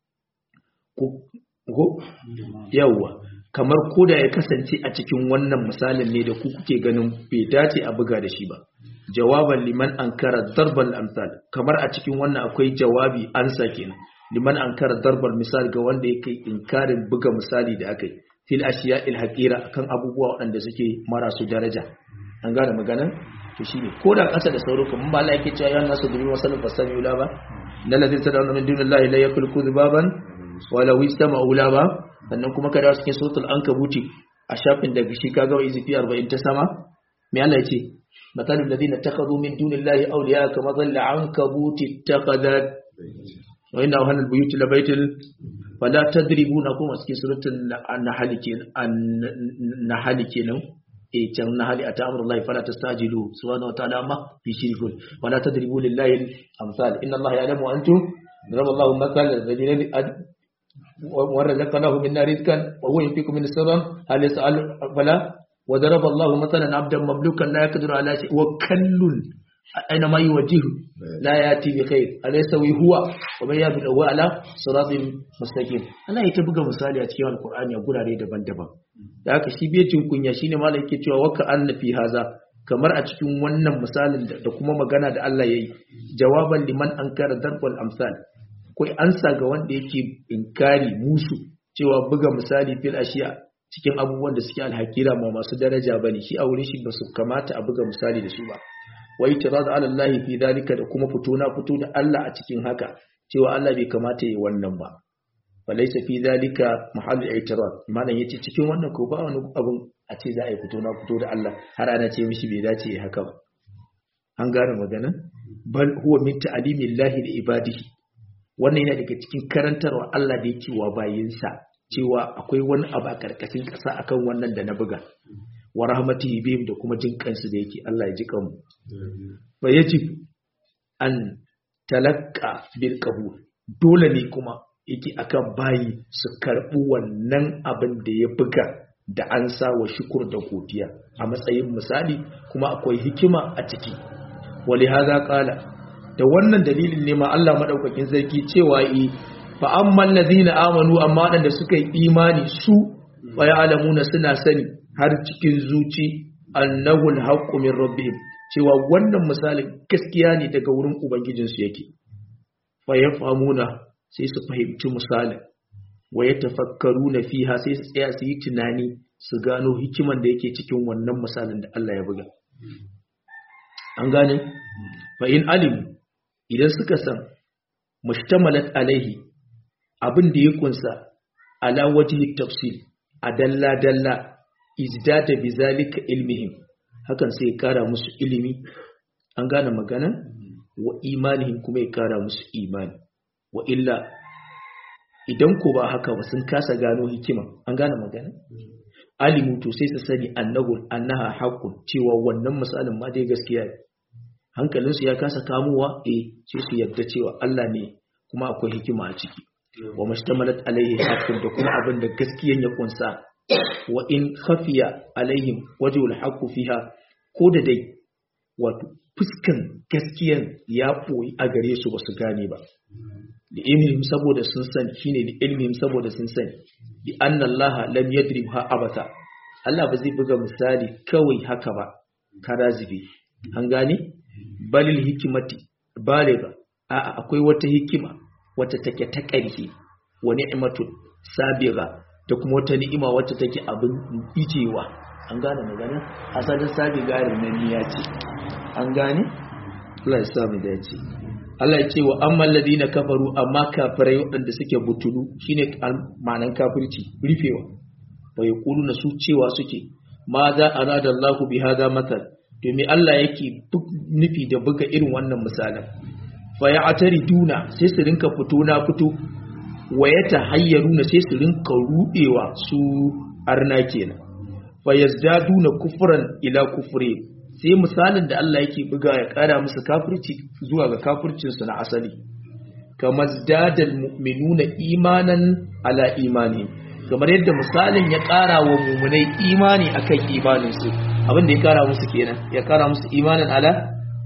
ko yawa kamar koda ya kasance a cikin wannan misalin ne da ku kuke ganin bai dace a buga da shi ba jawaban liman ankara darbal amsal kamar a cikin wannan akwai jawabi ansa kenan liman ankara darbal misal ga wanda yake inkarin buga misali da akai fil ashiya il haqira akan abubuwa waɗanda suke marasu daraja an gane maganan to shine ko da ƙasa da sauro kuma ba Allah yake cewa ya nasu dubi wasallu fasami ula ba lal ladzi tad'una min dunillahi la yakhluqu dhubaban wa law istama'u la ba sannan kuma kada cikin suratul ankabuti a shafin daga shi kaga wa izifi 40 ta sama me Allah yace مثل الذين اتخذوا من دون الله أولياء كمثل العنكبوت اتخذت وإن أوهن البيوت لبيت فلا تدربون كما في سورة النحل النحل كنا إيه كان النحل أتى أمر الله فلا تستعجلوا سبحانه وتعالى ما في شرك ولا تدربوا لله الأمثال إن الله يعلم وأنتم ضرب الله مثل الذين ورزقناه منا رزقا وهو ينفق من السر هل يسأل فلا وضرب الله مثلا عبدا مملوكا لا يقدر على شيء وكل أينما يوجهه لا يأتي بخير ألا يستوي هو ومن يهدي هو على صراط مستقيم أنا يتبقى misali a cikin Alƙur'ani a gurare daban-daban da haka shi bai cin kunya shine malai yake cewa waka anna fi haza kamar a cikin wannan misalin da kuma magana da Allah yayi jawaban liman ankara darbal amsal akwai ansa ga wanda yake inkari musu cewa buga misali fil ashiya cikin abubuwan da suke alhakira ma masu daraja bane shi a wurin shi ba su kamata a buga misali da su ba wai tirad ala Allah fi dalika da kuma fito na fito da Allah a cikin haka cewa Allah bai kamata yi wannan ba walaysa fi dalika mahallu i'tirad malan yace cikin wannan ko ba wani abun a ce za a yi fito na fito da Allah har ana ce mishi bai dace haka ba an gane magana bal huwa min ta'limillahi li ibadihi wannan yana daga cikin karantarwa Allah da yake wa bayinsa cewa akwai wani abu a karkashin ƙasa akan wannan da na buga wa rahmatihi bihim da kuma jin kansu da yake Allah ya ji kanmu fa yajib an talaqqa bil qabul dole ne kuma yake akan bayi su karɓi wannan abin da ya buga da an sa wa shukur da godiya a matsayin misali kuma akwai hikima a ciki wali haza kala da wannan dalilin ne ma Allah madaukakin sarki cewa yi fa amman ladina amanu amma wadanda suka yi imani su wa ya'lamuna suna sani har cikin zuci annahu alhaqqu min rabbihim cewa wannan misalin gaskiya ne daga wurin ubangijinsu yake fa yafhamuna sai su fahimci misalin wa yatafakkaruna fiha sai su tsaya su yi tunani su gano hikiman da yake cikin wannan misalin da Allah ya buga an gane fa in alim idan suka san mushtamalat alaihi abin da ya kunsa ala wajhi tafsil a dalla dalla izdata bizalika ilmihim hakan sai ya kara musu ilimi an gane magana wa imanihim kuma ya kara musu imani wa illa idan ko ba haka ba sun kasa gano hikima an gane magana alimu to sai su sani annahu annaha haqqun cewa wannan misalin ma dai gaskiya ne hankalinsu ya kasa kamuwa eh sai su yadda cewa Allah ne kuma akwai hikima a ciki wa mashtamalat alaihi haqqun da kuma abin da gaskiyan ya kunsa wa in khafiya alaihim wajhul haqqu fiha ko da dai wato fuskan gaskiyan ya boyi a gare su basu gane ba da ilmihim saboda sun sani shine da ilmihim saboda sun sani bi anna Allah lam yadrib ha abata Allah ba zai buga misali kawai haka ba karazibi an gane balil hikimati baliga a'a akwai wata hikima wata take ta ƙarfi wa ni'matu sabiga da kuma wata ni'ima wacce take abin ijewa an gane magana asalin sabiga rinaniya ce an gane Allah ya sa mu dace Allah ya ce wa amman ladina kafaru amma kafirai waɗanda suke butulu shine ma'anan kafirci rufewa wa yaquluna su cewa suke ma za arada Allahu bi hadha mathal domin Allah yake nufi da buga irin wannan misalan fa ya atari duna sai su rinka fito na fito wa ya tahayyaruna sai su rinka rudewa su arna kenan fa yazdaduna kufran ila kufri sai misalin da Allah yake buga ya kara musu kafirci zuwa ga kafircin su na asali kamar zadal mu'minuna imanan ala imani kamar yadda misalin ya kara wa mu'minai imani akan imanin su abin da ya kara musu kenan ya kara musu imanin ala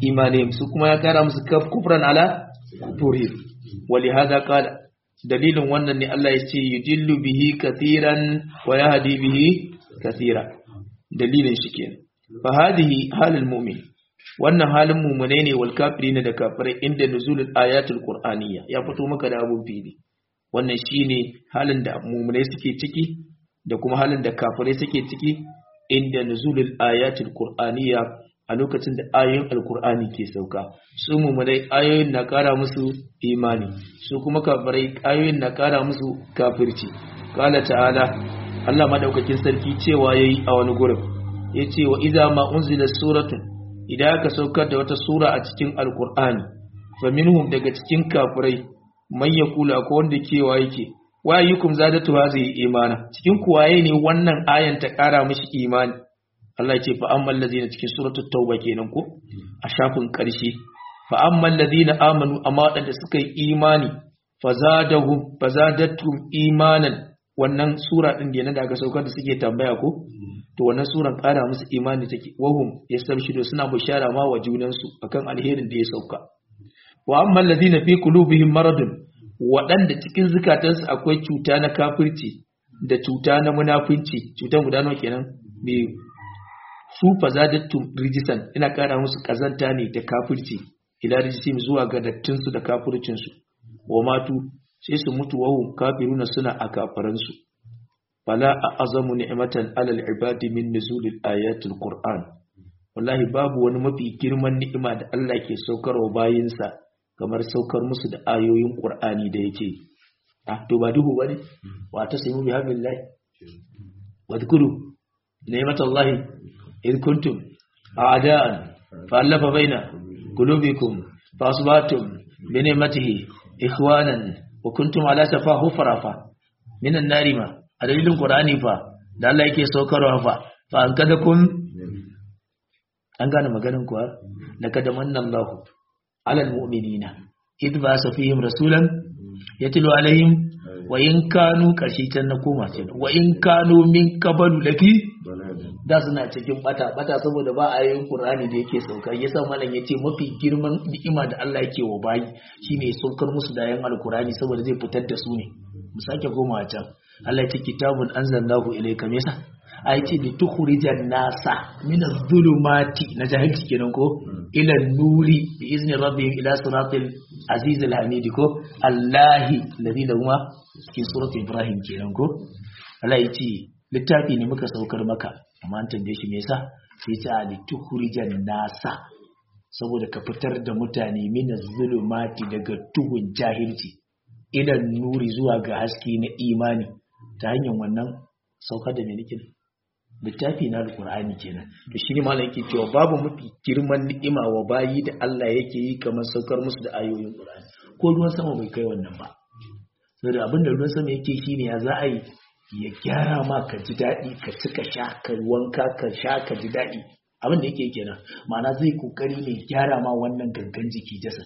imanihim su kuma ya kara musu kufran ala kufurihim wali hada qala dalilin wannan ne Allah ya ce yudillu bihi kathiran wa yahdi bihi kathira dalilin shi kenan fa hadhihi halul mu'min wannan halin mumune ne wal kafirina da kafirai inda nuzulul ayatul qur'aniyya ya fito maka da abun fili wannan shine halin da mumune suke ciki da kuma halin da kafirai suke ciki inda nuzulul ayatul qur'aniyya a lokacin da ayoyin alkur'ani ke sauka su mummunai ayoyin na kara musu imani su kuma kafirai ayoyin na kara musu kafirci kala ta'ala Allah madaukakin sarki cewa yayi a wani gurin yace wa idza ma unzila suratun idan aka saukar da wata sura a cikin alkur'ani fa minhum daga cikin kafirai man yaqulu ko wanda kewa yake wa ayyukum zadatu hazihi imana cikin kuwaye ne wannan ayan ta kara mishi imani Allah ce fa amman ladina cikin suratul tauba kenan ko a shafin karshe fa amman ladina amanu amma wadanda suka yi imani fazadahum fazadatum imanan wannan sura din da da aka saukar da suke tambaya ko to wannan suran kara musu imani take wahum yastabshiru suna bushara ma wa junan su akan alherin da ya sauka wa amman ladina fi qulubihim maradun wadanda cikin zukatansu akwai cuta na kafirci da cuta na munafinci cutan guda nawa kenan biyu su fazadattum rijisan ina kara musu kazanta ne da kafirci ila rijisim zuwa ga dattinsu da kafircinsu wa matu sai su mutu wahu kafiruna suna a kafaransu fala a azamu ni'matan alal ibadi min nuzulil ayatul qur'an wallahi babu wani mafi girman ni'ima da Allah ke saukarwa bayinsa kamar saukar musu da ayoyin qur'ani da yake ah to ba duhu bane wa tasmu bihamdillahi wa dhkuru ni'matallahi إذ كنتم أعداء فألف بين قلوبكم فأصبحتم بنعمته إخوانا وكنتم على شفا حفرة من النار ما أدليل القرآن فا da Allah yake saukarwa fa fa an kada kun an gane maganin kuwa laqad manna Allah alal mu'minina id ba sa fihim rasulan yatlu alaihim wa in kanu kashi can na koma ce wa in kanu min qabalu lafi da suna cikin bata bata saboda ba a yin Qur'ani da yake sauka yasa malam yace mafi girman ni'ima da Allah yake wa bayi shine ya saukar musu da yan alqur'ani saboda zai fitar da su ne mu sake goma can Allah yace kitabun anzalnahu ilayka me yasa ai ce li tukhrijan nasa min adh-dhulumati na jahilci kenan ko ila nuri bi izni rabbihim ila siratil aziz al-hamid ko Allahi ladhi lahuma cikin suratul ibrahim kenan ko Allah yace littafi ne muka saukar maka amma an tambaye shi me yasa sai ta ali tukhrijan nasa saboda ka fitar da mutane min zulumati daga tuhun jahilci idan nuri zuwa ga haske na imani ta hanyar wannan saukar da me nake littafi na alqur'ani kenan to shi ne malam yake cewa babu mafi girman ni'ima wa bayi da Allah yake yi kamar saukar musu da ayoyin qur'ani ko ruwan sama bai kai wannan ba saboda abinda ruwan sama yake shine ya za a yi ya gyara ma ka ji daɗi ka ci ka sha ka wanka ka sha ka ji daɗi abin da yake kenan ma'ana zai kokari ne gyara ma wannan gangan jiki jasad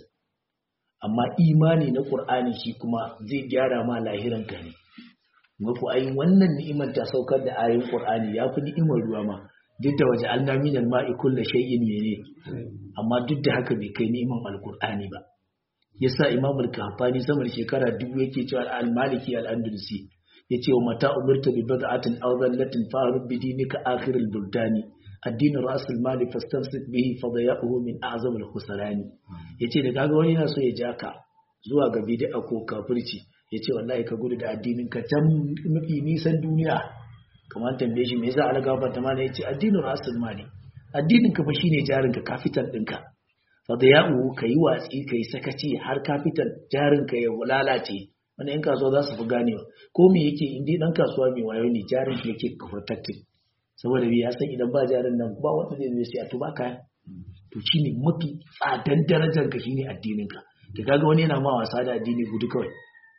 amma imani na qur'ani shi kuma zai gyara ma lahiran ka ne mafi ai wannan ni'imar ta saukar da ayoyin qur'ani ya fi ni'imar ruwa ma duk da waje an nami da ma'i kulla shay'in mene amma duk da haka bai kai ni'imar alqur'ani ba yasa imamul kahfani sama da shekara dubu yake cewa al-maliki al-andalusi yace wa mata umirta bi bad'atin aw dhallatin fa'rud bi dinika akhir al-buldani ad-din ra's al-mali fastamsik bihi fadaya'uhu min a'zam al-khusrani yace da kaga wani yana so ya ja ka zuwa ga bid'a ko kafirci yace wallahi ka gudu da addinin ka can mafi nisan duniya kamar tambaye shi me yasa algaba ta mana yace addinin ra's al-mali addinin ka fa shine jarin ka capital ɗinka fadaya'uhu kai watsi kai sakaci har capital jarin ka ya lalace wani yan kasuwa za su fi ganewa ko me yake indi dan kasuwa mai wayo ne jarin shi yake protected saboda bi ya san idan ba jarin nan ba wanda zai zai siya to ba kaya to shine mafi tsadan darajar ka shine addinin ka da kaga wani yana ma wasa da addini gudu kawai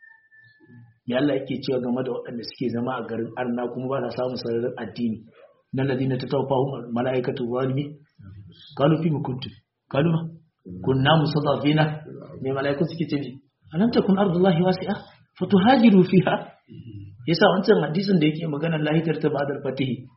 me Allah yake cewa game da waɗanda suke zama a garin arna kuma ba sa samun sararin addini nan ladina ta tawfa malaikatu zalimi qalu fi kuntum qalu kunna musadafina me malaiku suke ce alam takun ardullahi wasi'a fatuhajiru fiha yasa wancan hadisin da yake magana lahitar ta ba'da fatihi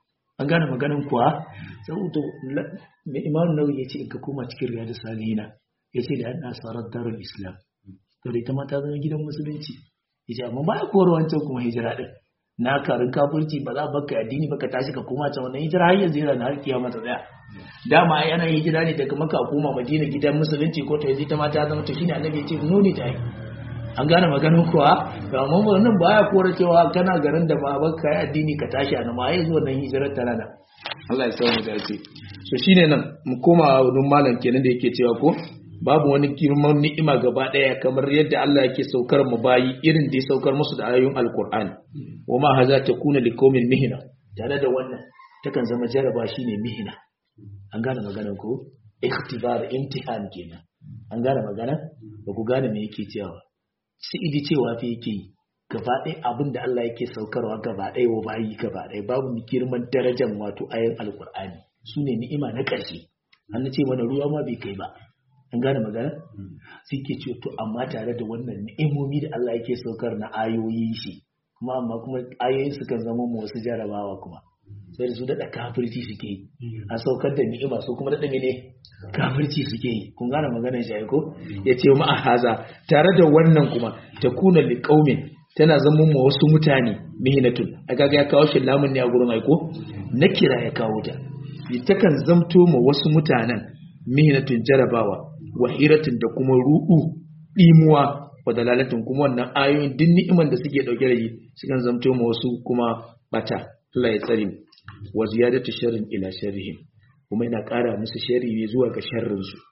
an gane maganin kuwa saboda mai imam nawawi ya ce in ka koma cikin riyadu salihina ya ce da an asarar darul islam to da ita ma ta zama gidan musulunci ya ce amma ba ya kowar wancan kuma hijira din na karin kafirci ba za baka addini baka tashi ka koma can wannan hijira har yanzu yana na har kiyama ta tsaya dama ai ana hijira ne daga maka koma madina gidan musulunci ko to yanzu ta ma ta zama to shine annabi ya ce nuni ta yi an gane maganin kuwa amma wannan baya kora cewa kana garin da ba baka yi addini ka tashi a nan ma yanzu wannan hijirar ta rana Allah ya samu dace so shine nan mu koma wurin malam kenan da yake cewa ko babu wani girman ni'ima gaba daya kamar yadda Allah yake saukar mu bayi irin da ya saukar musu da ayoyin alqur'ani wa ma haza takuna liqaumin mihna tare da wannan takan zama jaraba shine mihna an gane maganar ko ikhtibar imtihan kenan an gane magana ba ku gane me yake cewa sai idi cewa fi yake yi gaba ɗaya abin da Allah yake saukarwa gaba ɗaya wa bayi gaba ɗaya babu girman darajar wato ayin alkur'ani su ne ni'ima na ƙarshe an ce mana ruwa ma bai kai ba an gane magana sai ke ce to amma tare da wannan ni'imomi da Allah yake saukar na ayoyi shi kuma amma kuma ayoyin su kan zama mu wasu jarabawa kuma sai da su daɗa kafirci suke yi a saukar da ni'ima su kuma daɗa mene kafirci suke yi kun gane maganar shi ko ya ce ma haza tare da wannan kuma ta kuna liƙaumin tana zama ma wasu mutane mihinatun a kaga ya kawo shi lamun ne a gurin aiko na kira ya kawo ta takan zamto ma wasu mutanen mihinatun jarabawa wahiratun da kuma ruɗu ɗimuwa wa dalalatin kuma wannan ayoyin duk ni'iman da suke ɗauke da shi sukan zamto ma wasu kuma bata Allah ya tsare mu wa ziyadatu sharrin ila sharrihim kuma yana ƙara musu sharri ne zuwa ga sharrin su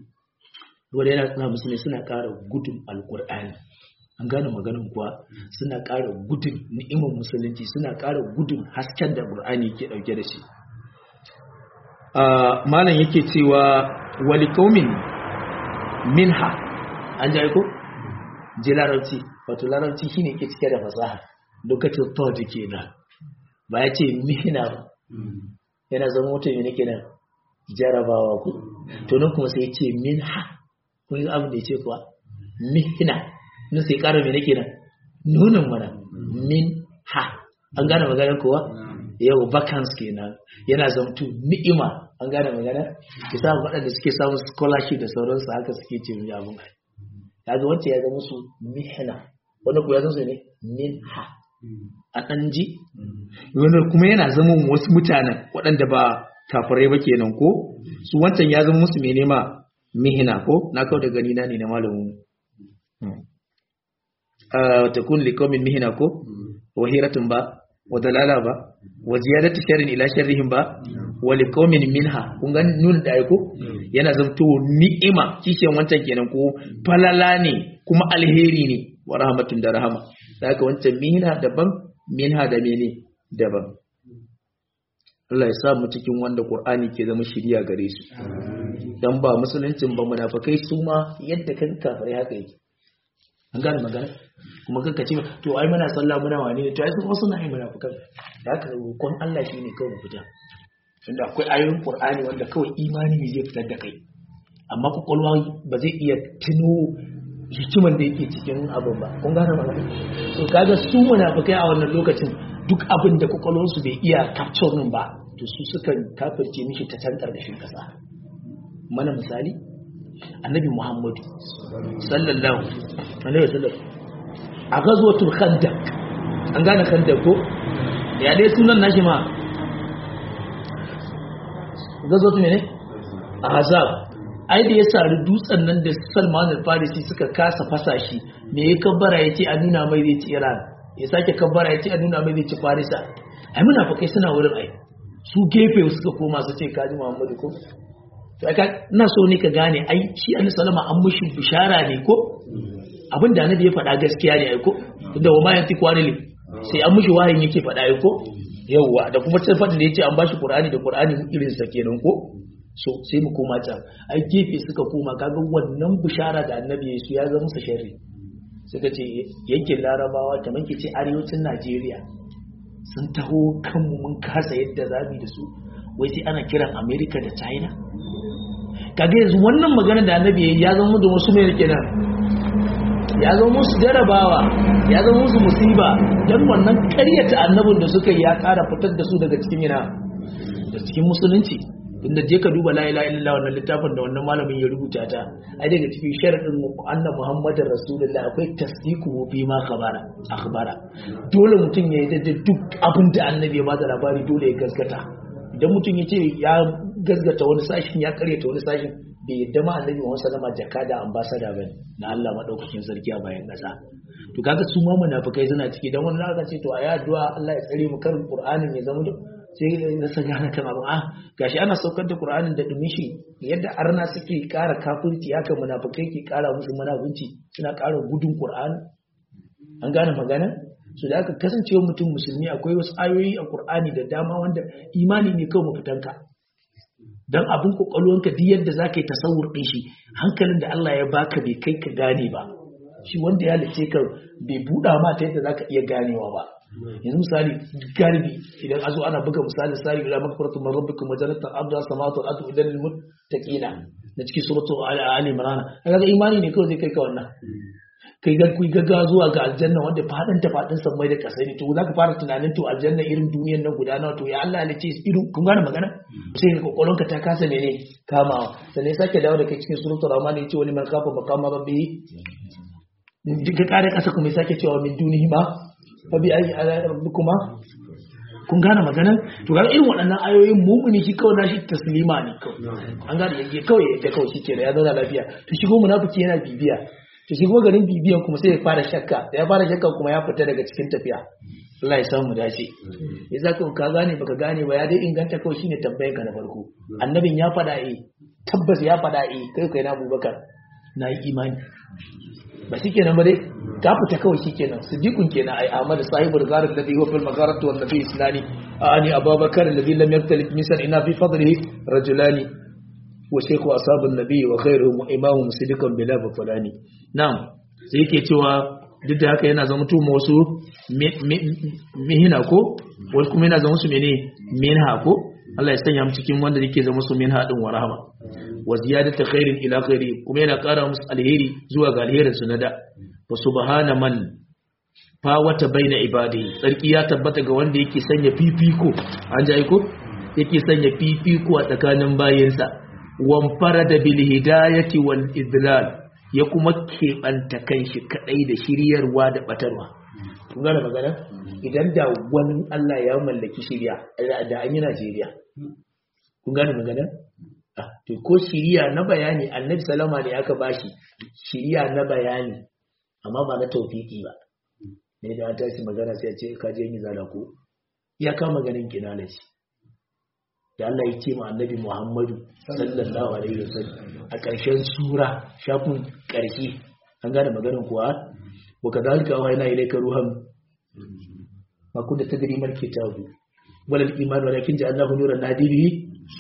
wanda yana tsana musu ne suna ƙara gudun alƙur'ani an gane maganin kuwa suna ƙara gudun ni'imar musulunci suna ƙara gudun hasken da ƙur'ani ke ɗauke da shi malam yake cewa wali qaumin minha an ji ko ji larabci wato larabci shine ke cike da fasaha lokacin thought kenan ba ya ce mihina ba yana zama mutum ne kenan jarabawa ku to nan kuma sai ya ce minha kun yi abin da ya ce kuwa mihina nun sai ƙara mai nake nan nunin mana min ha an gane magana kuwa yau vacance kenan yana zamtu ni'ima an gane magana bisa waɗanda suke samun scholarship da sauransu haka suke ce mai abin ai kaga wacce ya zama su mihna wanda ku ya zama su ne min ha a ɗan ji wanda kuma yana zama wasu mutanen waɗanda ba kafirai ba kenan ko su wancan ya zama musu mai nema mihina ko na kawo da gani na ne na malamin takun liqaumin mihina ko wahiratun ba wa dalala ba wa ziyadatu sharrin ila sharrihim ba wa liqaumin minha kun ga nun da aiko yana zanto ni'ima kishiyan wancan kenan ko falala ne kuma alheri ne wa rahmatun da rahama haka wancan mihina daban minha da mene daban Allah ya sa mu cikin wanda Qur'ani ke zama shiriya gare su dan ba musuluncin ba munafikai su ma yadda kan kafirai haka yake an gane magana kuma kanka ce to ai muna sallah muna wane ne to ai kuma suna yin munafikan da haka roƙon Allah shine kawai mu fita tunda akwai ayoyin Qur'ani wanda kawai imani ne zai fitar da kai amma kwakwalwa ba zai iya tuno hikiman da yake cikin abin ba kun gane magana so kaga su munafikai a wannan lokacin duk abin da kwakwalwarsu bai iya capture min ba to su sukan kafirce mishi ta can ƙarƙashin ƙasa mana misali annabi muhammadu sallallahu alaihi wasallam a gazwatul khandaq an gane khandaq ko ya dai sunan nashi ma gazwatul mene ahzab ai da ya sari dutsen nan da Salman al-Farisi suka kasa fasa shi me ya kabbara yace a nuna mai zai ci Iran ya sake kabbara yace a nuna mai zai ci Farisa ai munafikai suna wurin ai su gefe suka koma su ce kaji Muhammadu ko ina so ne ka gane ai shi annabi sallama an mushi bishara ne ko abin da annabi ya faɗa gaskiya ne ai ko tunda wa ma yanti kwanili sai an mushi wahayin yake faɗa ai ko yawwa da kuma can faɗin da yace an bashi qur'ani da qur'ani irin sa kenan ko so sai mu koma can ai gefe suka koma kaga wannan bishara da annabi ya su ya zama musu sharri suka ce yankin larabawa kamar ke ce arewacin najeriya sun taho kanmu mun kasa yadda zamu da su wai sai ana kiran america da china kaga yanzu wannan magana da annabi ya zama da wasu mai kenan ya zama musu jarabawa ya zama musu musiba dan wannan karyata annabin da suka yi ya kara fitar da su daga cikin yana da cikin musulunci inda je ka duba la ilaha illallah wannan littafin da wannan malamin ya rubuta ta ai daga cikin sharadin annabi muhammadin rasulullah akwai tasdiqu bi ma khabara akhbara dole mutum ya yi da duk abin da annabi ya bada labari dole ya gaskata idan mutum ya ce ya gaskata wani sashin ya karyata wani sashin bai yadda ma annabi Muhammad sallama jaka da ambassador bane na Allah madaukakin sarki a bayan kasa to kaga su ma munafikai suna ciki dan wani aka ce to ayi addu'a Allah ya tsare mu karin Qur'anin ya zama sai na san gane kan abin ah gashi ana saukar da Qur'anin da dumishi yadda arna suke ƙara kafirci haka munafikai ke ƙara musu munafunci suna ƙara gudun Qur'ani an gane magana su da aka kasancewa mutum musulmi akwai wasu ayoyi a Qur'ani da dama wanda imani ne kawai mafitanka don abin kwakwalwanka duk yadda za ka yi tasawur ɗin shi hankalin da Allah ya baka bai kai ka gane ba shi wanda ya lice ka bai buɗa ma ta yadda za ka iya ganewa ba yanzu misali galibi idan azo ana buga misali misali ila makfaratu man rabbikum majalatan abda samawati wal ardi idan lil muttaqina na cikin suratu ali imran kaga imani ne kawai zai kai ka wannan kai ga ku gaggawa zuwa ga aljanna wanda fadin ta fadin san mai da kasai ne to zaka fara tunanin to aljanna irin duniyar nan guda nawa to ya Allah ne ce irin kun gane magana sai ka kokolonka ta kasa mene kamawa sannan sake dawo da kai cikin suratul rahman ne ce wani man kafa maqama rabbi ka kare kasa kuma sake cewa min dunihi ma fa bi ayi ala rabbikuma kun gane magana to ga irin waɗannan ayoyin mumuni shi kawai nashi taslima ne kawai an gane yake kawai yadda kawai shi kenan ya zauna lafiya to shigo munafiki yana bibiya to shi kuma garin bibiyan kuma sai ya fara shakka da ya fara shakka kuma ya fita daga cikin tafiya Allah ya samu dace ya zaka ka gane baka gane ba ya dai inganta kawai shine tambayan ka na farko annabin ya fada eh tabbas ya fada eh kai kai na Abubakar na yi imani ba shikenan ba dai ka fita kawai shikenan siddiqun kenan ai Ahmad sahibul gharar da huwa fil magharat wan nabi islami ani Abubakar alladhi lam yaktalif misan ina fi fadlihi rajulani wa shaykhu ashabun nabi wa khairuhum imamu siddiqan bila fulani na'am sai yake cewa duk da haka yana zama tuma wasu mihina ko wasu kuma yana zama su mene minha ko Allah ya sanya mu cikin wanda yake zama su minha din wa rahama wa ziyadatu khairin ila khairi kuma yana ƙara musu alheri zuwa ga alherin su na da wa subhana man fa wata baina ibadi sarki ya tabbata ga wanda yake sanya fifiko an ji ko yake sanya fifiko a tsakanin bayinsa wan farada bil hidayati wal idlal ya kuma keɓanta kanshi kaɗai da shiryarwa da ɓatarwa. Kun gane magana? Idan da wani Allah ya mallaki shirya, da an yi Najeriya. Kun gane magana? To ko shirya na bayani annabi salama ne aka bashi shirya na bayani amma ba na taufiki ba. Ne da ta shi magana sai ce ka je yi zala ko? Ya kama ganin kinalaci. da Allah ya ce ma annabi Muhammadu sallallahu alaihi wasallam a ƙarshen sura shafin ƙarshe an gane maganar kuwa wa kadhalika wa ina ilayka ruhan ma kunta tadri mal kitabu wal iman walakin ja'alnahu nuran nahdi bihi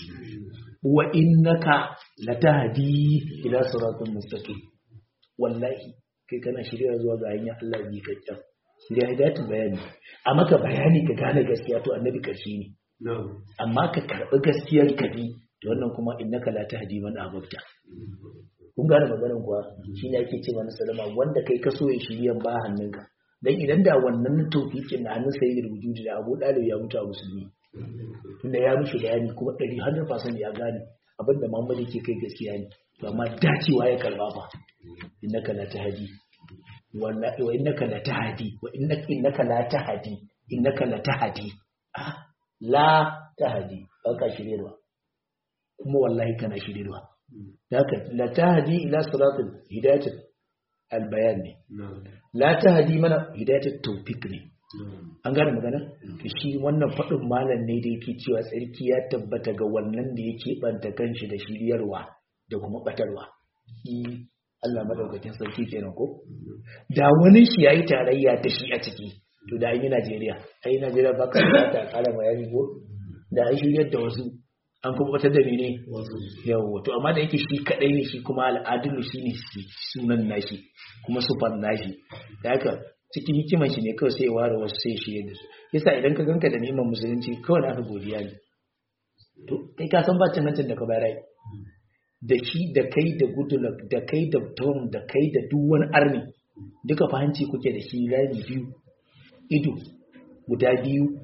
wa innaka latahdi ila siratin mustaqim wallahi kai kana shirya zuwa ga hanyar Allah bi kakkan shirya hidayatul bayani a maka bayani ka gane gaskiya to annabi karshe ne amma ka karɓi gaskiyar ka bi da wannan kuma innaka la tahdi man ahbabta kun gane maganar kuwa shine ake ce mana salama wanda kai ka so ya shiryan ba hannunka dan idan da wannan tawfiqin na hannun sayyidul wujudi da Abu Dalib ya mutu a musulmi tunda ya mishi bayani kuma 100% ya gane abinda Muhammad yake kai gaskiya ne to amma dacewa ya karba fa innaka la tahdi wallahi wa innaka la tahdi wa innaka innaka la tahdi innaka la tahdi ah la tahdi ba ka shiryarwa kuma wallahi kana shiryarwa haka la tahdi ila siratul hidayatul albayan ne la tahdi mana hidayatul tawfiq ne an gane magana to shi wannan fadin malam ne da yake cewa tsarki ya tabbata ga wannan da yake banta kanshi da shiryarwa da kuma batarwa Allah madaukakin sarki kenan ko da wani shi yayi tarayya da shi a ciki to da an yi Najeriya ai Najeriya ba ka ta kala bayani ko da an shiryar da wasu an kuma wata da ne yawo to amma da yake shi kadai ne shi kuma al'adun shi ne sunan nashi kuma sufan nashi da haka cikin hikiman shi ne kawai sai ware wasu sai shi da su yasa idan ka ganka da neman musulunci kawai naka godiya ne to kai ka san bacin hancin da ka bayar da shi da kai da gudulak da kai da tom da kai da duk wani arni duka fahimci kuke da shi rami biyu ido guda biyu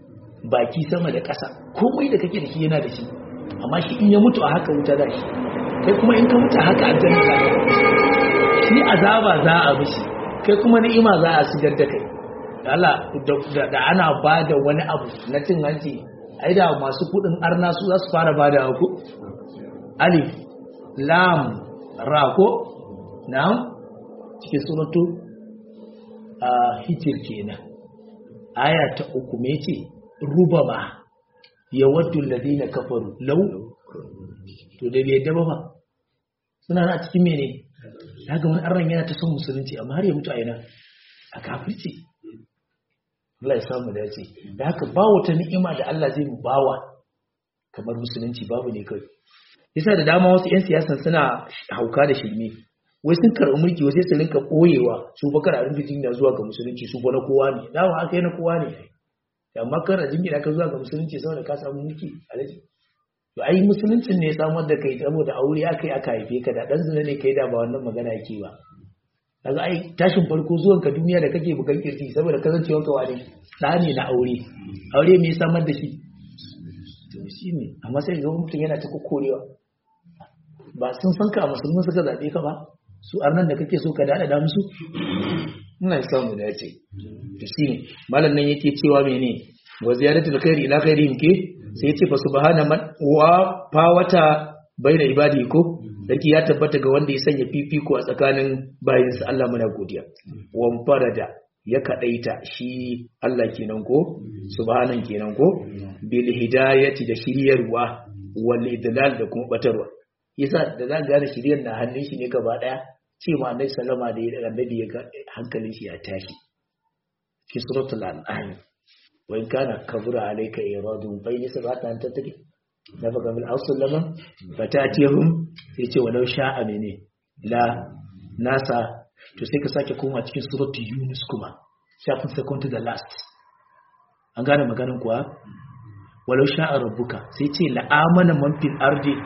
baki sama da ƙasa komai da kake da shi yana da shi amma shi in ya mutu a haka wuta da shi kai kuma in ka mutu a haka aljanna za ka shi azaba za a mishi kai kuma ni'ima za a sigar da kai Allah da ana ba da wani abu na cin hanci ai da masu kudin arna su za su fara ba da ku alif lam ra ko na'am cikin suratu a hijir kenan aya ta uku me ce rubama yawaddu alladhina kafaru law to da bai daba ba suna na cikin mene daga wani arnan yana ta son musulunci amma har ya mutu a yana a kafirci Allah ya samu da ya ce da haka ba wata ni'ima da Allah zai mu bawa kamar musulunci babu ne kai yasa da dama wasu 'yan siyasan suna hauka da shirme wai sun karɓi mulki wasu su rinka ɓoyewa su fa kar a rinka jingina zuwa ga musulunci su fa na kowa ne dama aka yi na kowa ne amma kar a jingina ka zuwa ga musulunci saboda ka samu mulki alaji to ai musuluncin ne ya samar da kai saboda aure aka yi aka haife ka da dan zina ne kai da ba wannan magana yake ba kaga ai tashin farko zuwan ka duniya da kake bukan kirki saboda kasancewar ka wani da ne na aure aure me ya samar da shi to shi ne amma sai ga mutum yana ta kokorewa ba sun san ka musulmi suka zabe ka ba su arnan da kake so ka dada da musu ina samu da yace to shi ne malam nan yake cewa mene wa ziyaratul khairi ila khairihim ke sai yace fa subhana man wa fawata baina ibadi ko sarki ya tabbata ga wanda ya sanya fifiko a tsakanin bayinsa Allah muna godiya wan farada ya kadaita shi Allah kenan ko subhanan kenan ko bil hidayati da shiryarwa wal idlal da kuma batarwa yasa da za gane shiryar na hannun shi ne gaba daya ce ma annabi sallama da ya annabi ya hankalin shi ya tashi fi suratul an'am wa in kana kabura alayka iradun bayni sabata an tattaki na baka min ausul lama fatatihum sai ce walau sha'a mene la nasa to sai ka sake koma cikin suratul yunus kuma shafin second to the last an gane maganin kuwa walau sha'a rabbuka sai ce la'amana man fil ardi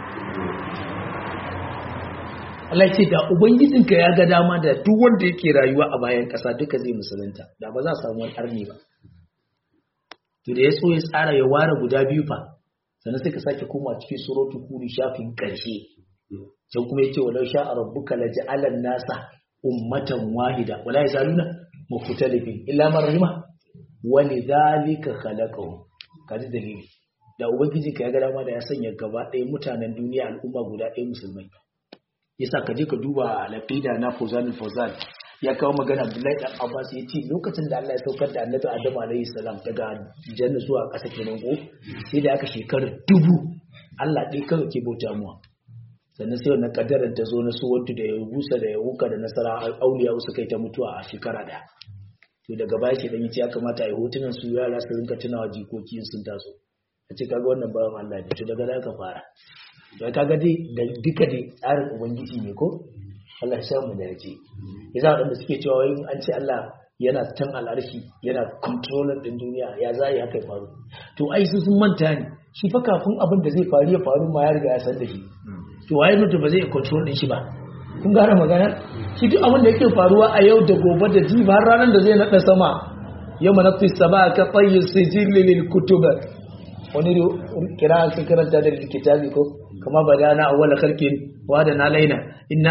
Allah ce da ubangijinka ya ga dama da duk wanda yake rayuwa a bayan ƙasa duka zai musulunta da ba za a samu wani arni ba to da ya so ya tsara ya ware guda biyu fa sannan sai ka sake koma cikin suratul kuri shafin ƙarshe can kuma yace walau sha'a rabbuka laja'alan nasa ummatan wahida wala yazaluna mukhtalifin illa man rahima walidhalika khalaqahu kaji dalili da ubangijinka ya ga dama da ya sanya gaba ɗaya mutanen duniya al'umma guda ɗaya musulmai yasa ka je ka duba al-aqida na Fawzan Fawzan ya kawo magana Abdullahi dan Abbas ya ce lokacin da Allah ya saukar da Annabi Adam alayhi salam daga janna zuwa ƙasa kenan ko sai da aka shekarar dubu Allah ɗaya kawai ke bauta muwa sannan sai wannan kaddarar ta zo na su wantu da ya busa da ya wuka da nasara auliya su kai ta mutuwa a shekara ɗaya to daga baya shi dan yace ya kamata a yi hotunan su yara su rinka tunawa jikoki sun taso a ce kaga wannan bawan Allah ne to daga da ka fara to kaga dai da duka dai tsarin ubangiji ne ko Allah ya mu da yace yasa wadanda suke cewa wai an ce Allah yana can al'arshi yana controller din duniya ya zai haka ya faru to ai su sun manta ne shi fa kafin abin da zai faru ya faru ma ya riga ya san da shi to waye mutum ba zai control din shi ba kun gane magana shi duk abin da yake faruwa a yau da gobe da jibi har ranar da zai nada sama yau manafis sama ka tsayin sijilli lil kutuba wani kira ka karanta da kitabi ko kama ba da na awwala khalqin wa da na laina inna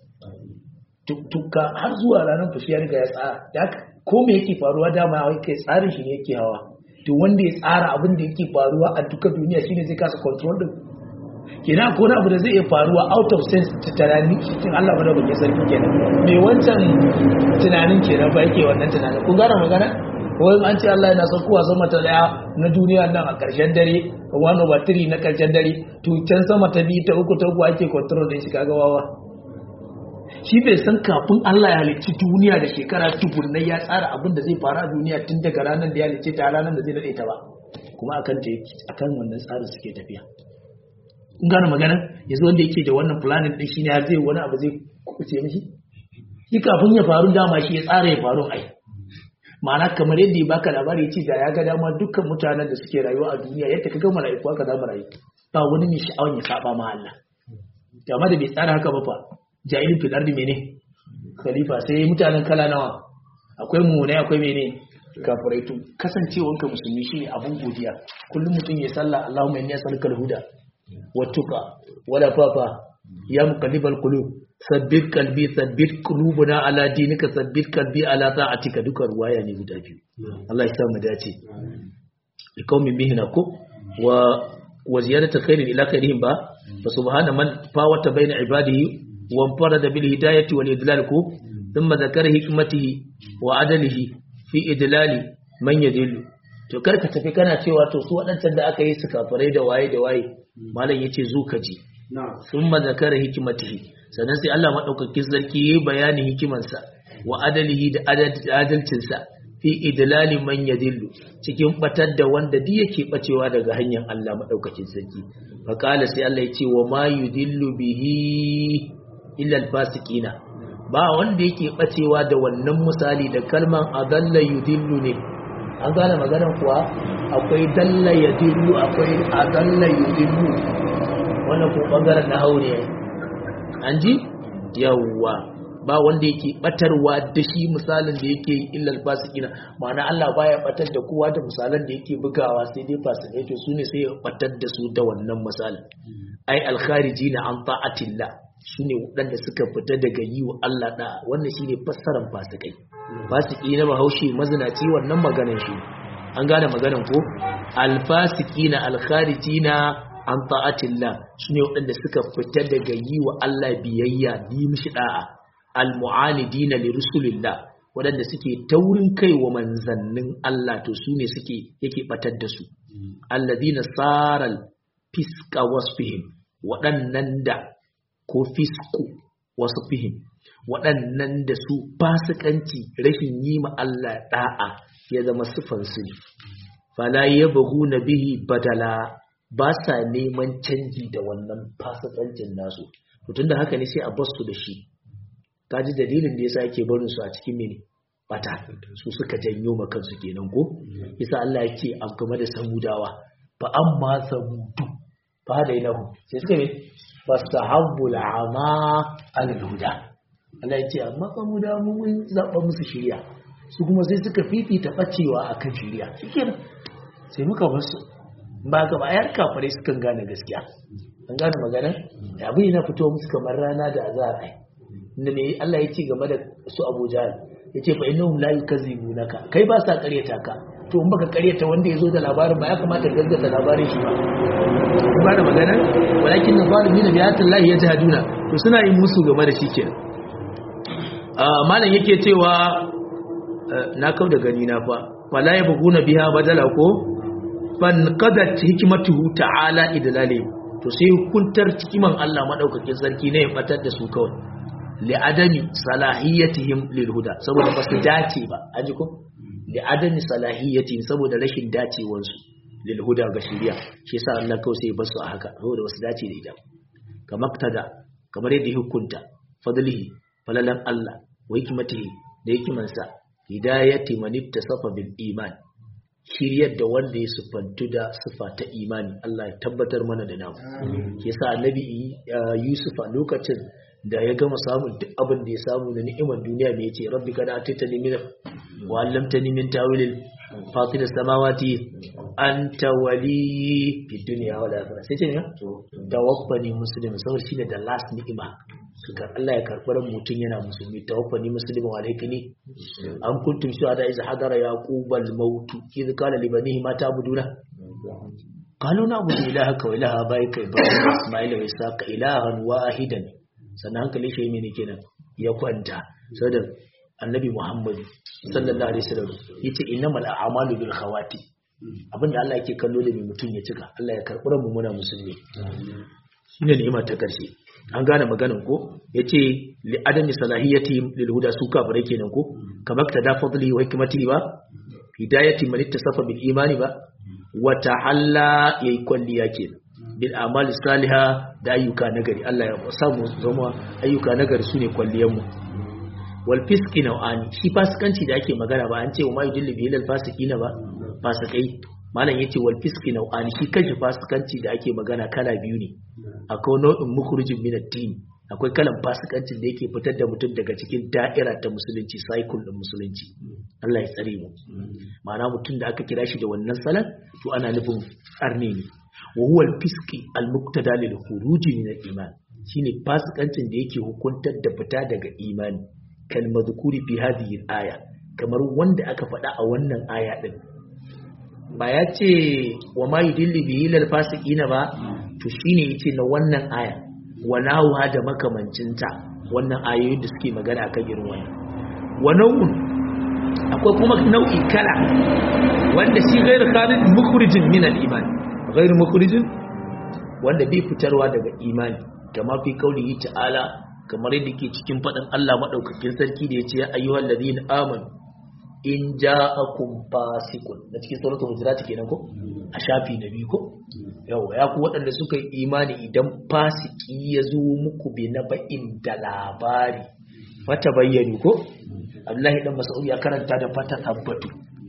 tukka har zuwa ranar fushi ya riga ya tsara da ko me yake faruwa dama wai kai tsarin shi ne yake hawa to wanda ya tsara abin da yake faruwa a duka duniya shine zai kasa control din kenan ko na abu da zai iya faruwa out of sense ta tunani cikin Allah ba da kuke sarki kenan me wancan tunanin kenan ba yake wannan tunanin kun gane magana wai an ce Allah yana saukowa sama ta daya na duniya nan a ƙarshen dare one over three na ƙarshen dare to can sama ta biyu ta uku ta uku ake control din shi kaga wawa shi bai san kafin Allah ya halicci duniya da shekara tubunnai ya tsara abin da zai faru a duniya tun daga ranar da ya halicce ta ranar da zai daɗe ta ba kuma akan ta akan wannan tsarin suke tafiya kun gane magana yanzu wanda yake da wannan planning din shine har zai wani abu zai kuce mishi shi kafin ya faru dama shi ya tsara ya faru ai ma'ana kamar yadda ya baka labari ce da ya ga dama dukkan mutanen da suke rayuwa a duniya yadda ka ga mala'iku haka za mu rayu ba wani mai sha'awan ya saba ma Allah amma da bai tsara haka ba fa jahilin fil ardi mene khalifa sai mutanen kala nawa akwai mumunai akwai mene kafirai to kasancewanka musulmi shine abun godiya kullum mutum ya sallah Allahumma inni as'aluka al-huda wattuqa wala fafa ya muqallibal qulub sabbit qalbi sabbit qulubuna ala dinika sabbit qalbi ala ta'atika duka ruwaya ne guda biyu Allah ya sa mu dace liqaumin bihina ko wa wa ziyadatu khairin ila khairihim ba fa subhana man fawata baina ibadihi wa farada bil hidayati wal idlal ko thumma zakara hikmatihi wa adalihi fi idlali man yadillu to karka tafi kana cewa to su waɗancan da aka yi su kafirai da waye da waye malam yace zo ka ji thumma zakara hikmatihi sannan sai Allah madaukakin sarki yayi bayanin hikimansa wa adalihi da adalcinsa fi idlali man yadillu cikin batar da wanda duk yake bacewa daga hanyar Allah madaukakin sarki fa qala sai Allah yace wa ma yudillu bihi illa alfasiqina ba wanda yake bacewa da wannan misali da kalman adalla yudillu ne an gane maganar kuwa akwai dalla yudillu akwai adalla yudillu wannan ko bangaren na haure an ji yawwa ba wanda yake batarwa da shi misalin da yake yi illal fasikina ma'ana Allah baya batar da kowa da misalan da yake bugawa sai dai fasikai to sune sai ya batar da su da wannan misalin ai alkharijina an ta'atillah su ne waɗanda suka fita daga yi wa Allah da wannan shine fassarar fasikai fasiki na bahaushe mazinaci wannan maganar shi an gane maganar ko alfasikina alkharijina an ta'atillah su ne waɗanda suka fita daga yi wa Allah biyayya bi mishi da'a almu'anidina li rusulillah waɗanda suke taurin kai wa manzannin Allah to su ne suke yake batar da su alladina saral fiska wasfihim waɗannan da ko fisku wasu fihim waɗannan da su fasikanci rashin yi ma Allah da'a ya zama sufansu ne fala yabahu na bihi badala ba sa neman canji da wannan fasikancin nasu tun da haka ne sai a basu da shi kaji dalilin da yasa yake barin su a cikin mene bata su suka janyo ma kansu kenan ko yasa Allah yake a game da samudawa fa amma samudu fa da inahu sai suka ne fastahabbu al'ama al-huda Allah yake amma samudawa mun zaba musu shiriya su kuma sai suka fifita bacewa akan shiriya shikenan sai muka bar su ba ga bayar kafare sukan gane gaskiya an gane magana abin yana fito musu kamar rana da azhar ai inda ne Allah ya ce game da su Abu Jahl yace fa innahum la yukazibunaka kai ba sa ƙaryata ka to in baka ƙaryata wanda yazo da labarin ba ya kamata ka gaskata labarin shi ba ba da magana walakin zalimin bi ayatin Allah yajhaduna to suna yin musu game da shi kenan malam yake cewa na kau da gani na fa wala yabghuna biha badala ko fan qadat hikmatuhu ta'ala idlali to sai hukuntar hikiman Allah madaukakin sarki ne ya batar da su kawai li'adami salahiyatihim lilhuda saboda ba su dace ba aji ko li'adami salahiyatihim saboda rashin dacewar su lilhuda ga shari'a shi yasa Allah kawai sai ya basu a haka saboda wasu dace da ita kamar tada kamar yadda hukunta fadlihi falalan Allah wa hikmatihi da hikimansa hidayati man ittasafa bil iman shiryar da wanda ya sufantu da sufa ta imani Allah ya tabbatar mana da namu yasa annabi Yusuf a lokacin da ya gama samun duk abin da ya samu da ni'imar duniya mai yace rabbi kana atitani min wa allamtani min tawilil fatir samawati anta wali fi dunya wal akhirah sai ce ne tawaffani muslim saboda shine da last ni'ima suka Allah ya karɓar mutum yana musulmi tawaffani muslim wa alaikani an kuntum shuhada iz hadara yaqub al maut iz qala li banihi ma ta'buduna qalu na'budu ilahaka wa ilaha abaika ibrahim isma'ila wa isaqa ilahan wahidan sannan hankali shi ne kenan ya kwanta saboda annabi Muhammad sallallahu alaihi wasallam yace innamal a'malu bil khawati abinda Allah yake kallo da mai mutum ya cika Allah ya karɓi mu muna musulmi shine ni'ima ta karshe an gane maganan ko yace li adami salahiyati lil huda su kafirai kenan ko kamar ta da fadli wa hikmati ba hidayati man ittasafa bil imani ba wa ta'alla yayi kwalliya kenan bil amali saliha da ayyuka nagari Allah ya samu zama ayyuka nagari sune kwalliyan mu wal fiski nau'ani shi fasikanci da ake magana ba an ce wa ma yudillu bihi lil fasiqina ba fasikai malam yace wal fiski nau'ani shi kanshi fasikanci da ake magana kala biyu ne akwai nau'in mukhrijin min ad-din akwai kalan fasikancin da yake fitar da mutum daga cikin da'ira ta musulunci cycle din musulunci Allah ya tsare mu ma'ana mutum da aka kira shi da wannan salan to ana nufin arne ne wa huwa al-fisqi al-muqtada lil khuruj min al-iman shine fasikancin da yake hukuntar da fita daga imani kal madhkuri fi hadhihi al-aya kamar wanda aka faɗa a wannan aya din ba ya ce wa ma yudilli bihi lil fasiqina ba to shine yace na wannan aya wa nahuha da makamancinta wannan ayoyin da suke magana akan irin wannan wa nau'un akwai kuma nau'i kala wanda shi gairu khalid mukhrijin min al-iman gairu mukhrijin wanda bai fitarwa daga imani kama fi kaulihi ta'ala kamar yadda ke cikin faɗin Allah madaukakin sarki da yace ya ayyuhal ladina amanu in ja'akum fasiqun na cikin suratul hujurat kenan ko a shafi na biyu ko yawa ya ku waɗanda suka yi imani idan fasiki ya zo muku bi na ba'in da labari fata bayyanu ko Abdullahi dan Mas'ud ya karanta da fata tabbatu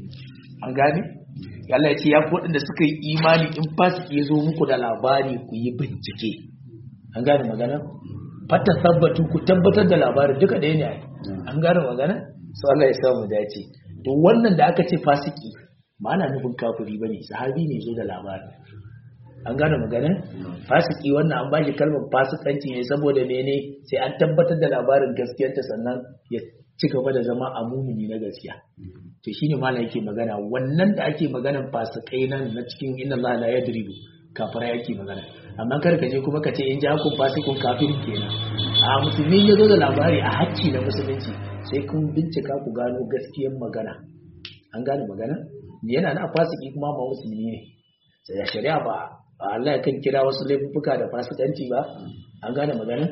an gane Allah ya ce ya ku waɗanda suka yi imani in fasiki ya zo muku da labari ku yi bincike an gane magana fata tabbatu ku tabbatar da labarin duka ɗaya ne an gane magana so Allah ya samu dace to wannan da aka ce fasiki ba ana nufin kafiri bane sahabi ne zo da labarin an gane magana fasiki wannan an bashi kalmar fasikanci ne saboda mene sai an tabbatar da labarin gaskiyarta sannan ya ci gaba da zama a mumini na gaskiya to shine malam yake magana wannan da ake maganan fasikai nan na cikin inna Allah la yadribu kafara yake magana amma kar ka je kuma ka ce in ja ku fasikun kafirin kenan a musulmi ya zo da labari a hakki na musulunci sai kun bincika ku gano gaskiyar magana an gane magana yana na fasiki kuma ba musulmi ne sai da shari'a ba Allah kan kira wasu laifuka da fasikanci ba an gane magana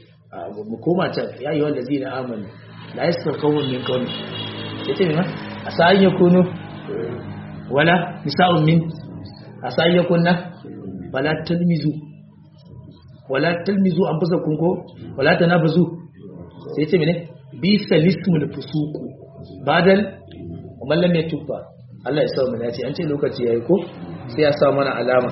mu koma can ya yi wanda zina amanu la yasar kawun min kawun ya ce ma a sa'an ya kunu wala nisa'un min a sa'an ya kunna wala talmizu wala talmizu an fusa kunko wala ta nafazu sai ce mene bi salismul fusuku badal mallam ya tufa Allah ya sa mu dace an ce lokaci yayi ko sai ya sa mana alama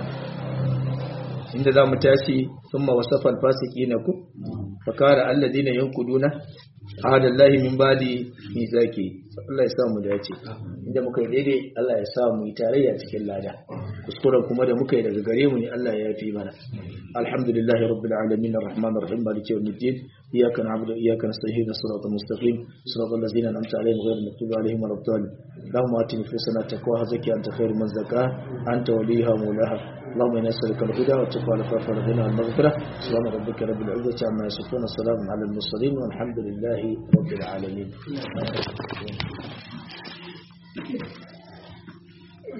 inda za mu tashi ثم وصف الفاسقين كو فقال الذين ينقضون عهد الله من بعد ميثاقه Allah ya sa mu dace inda muka yi daidai Allah ya sa mu yi tarayya cikin lada kuskuren kuma da muka yi daga gare mu ne Allah ya yafi mana alhamdulillahi rabbil alamin arrahmanir rahim maliki yawmiddin iyyaka na'budu wa iyyaka nasta'in siratal mustaqim siratal ladzina an'amta alaihim ghayril maghdubi alaihim waladdallin اللهم آت نفوسنا تقواها زكي أنت خير من زكاها أنت وليها مولاها اللهم إنا نسألك الهدى والتقوى والعفاف والغنى والمغفرة سبحان ربك رب العزة عما يصفون السلام على المرسلين والحمد لله رب العالمين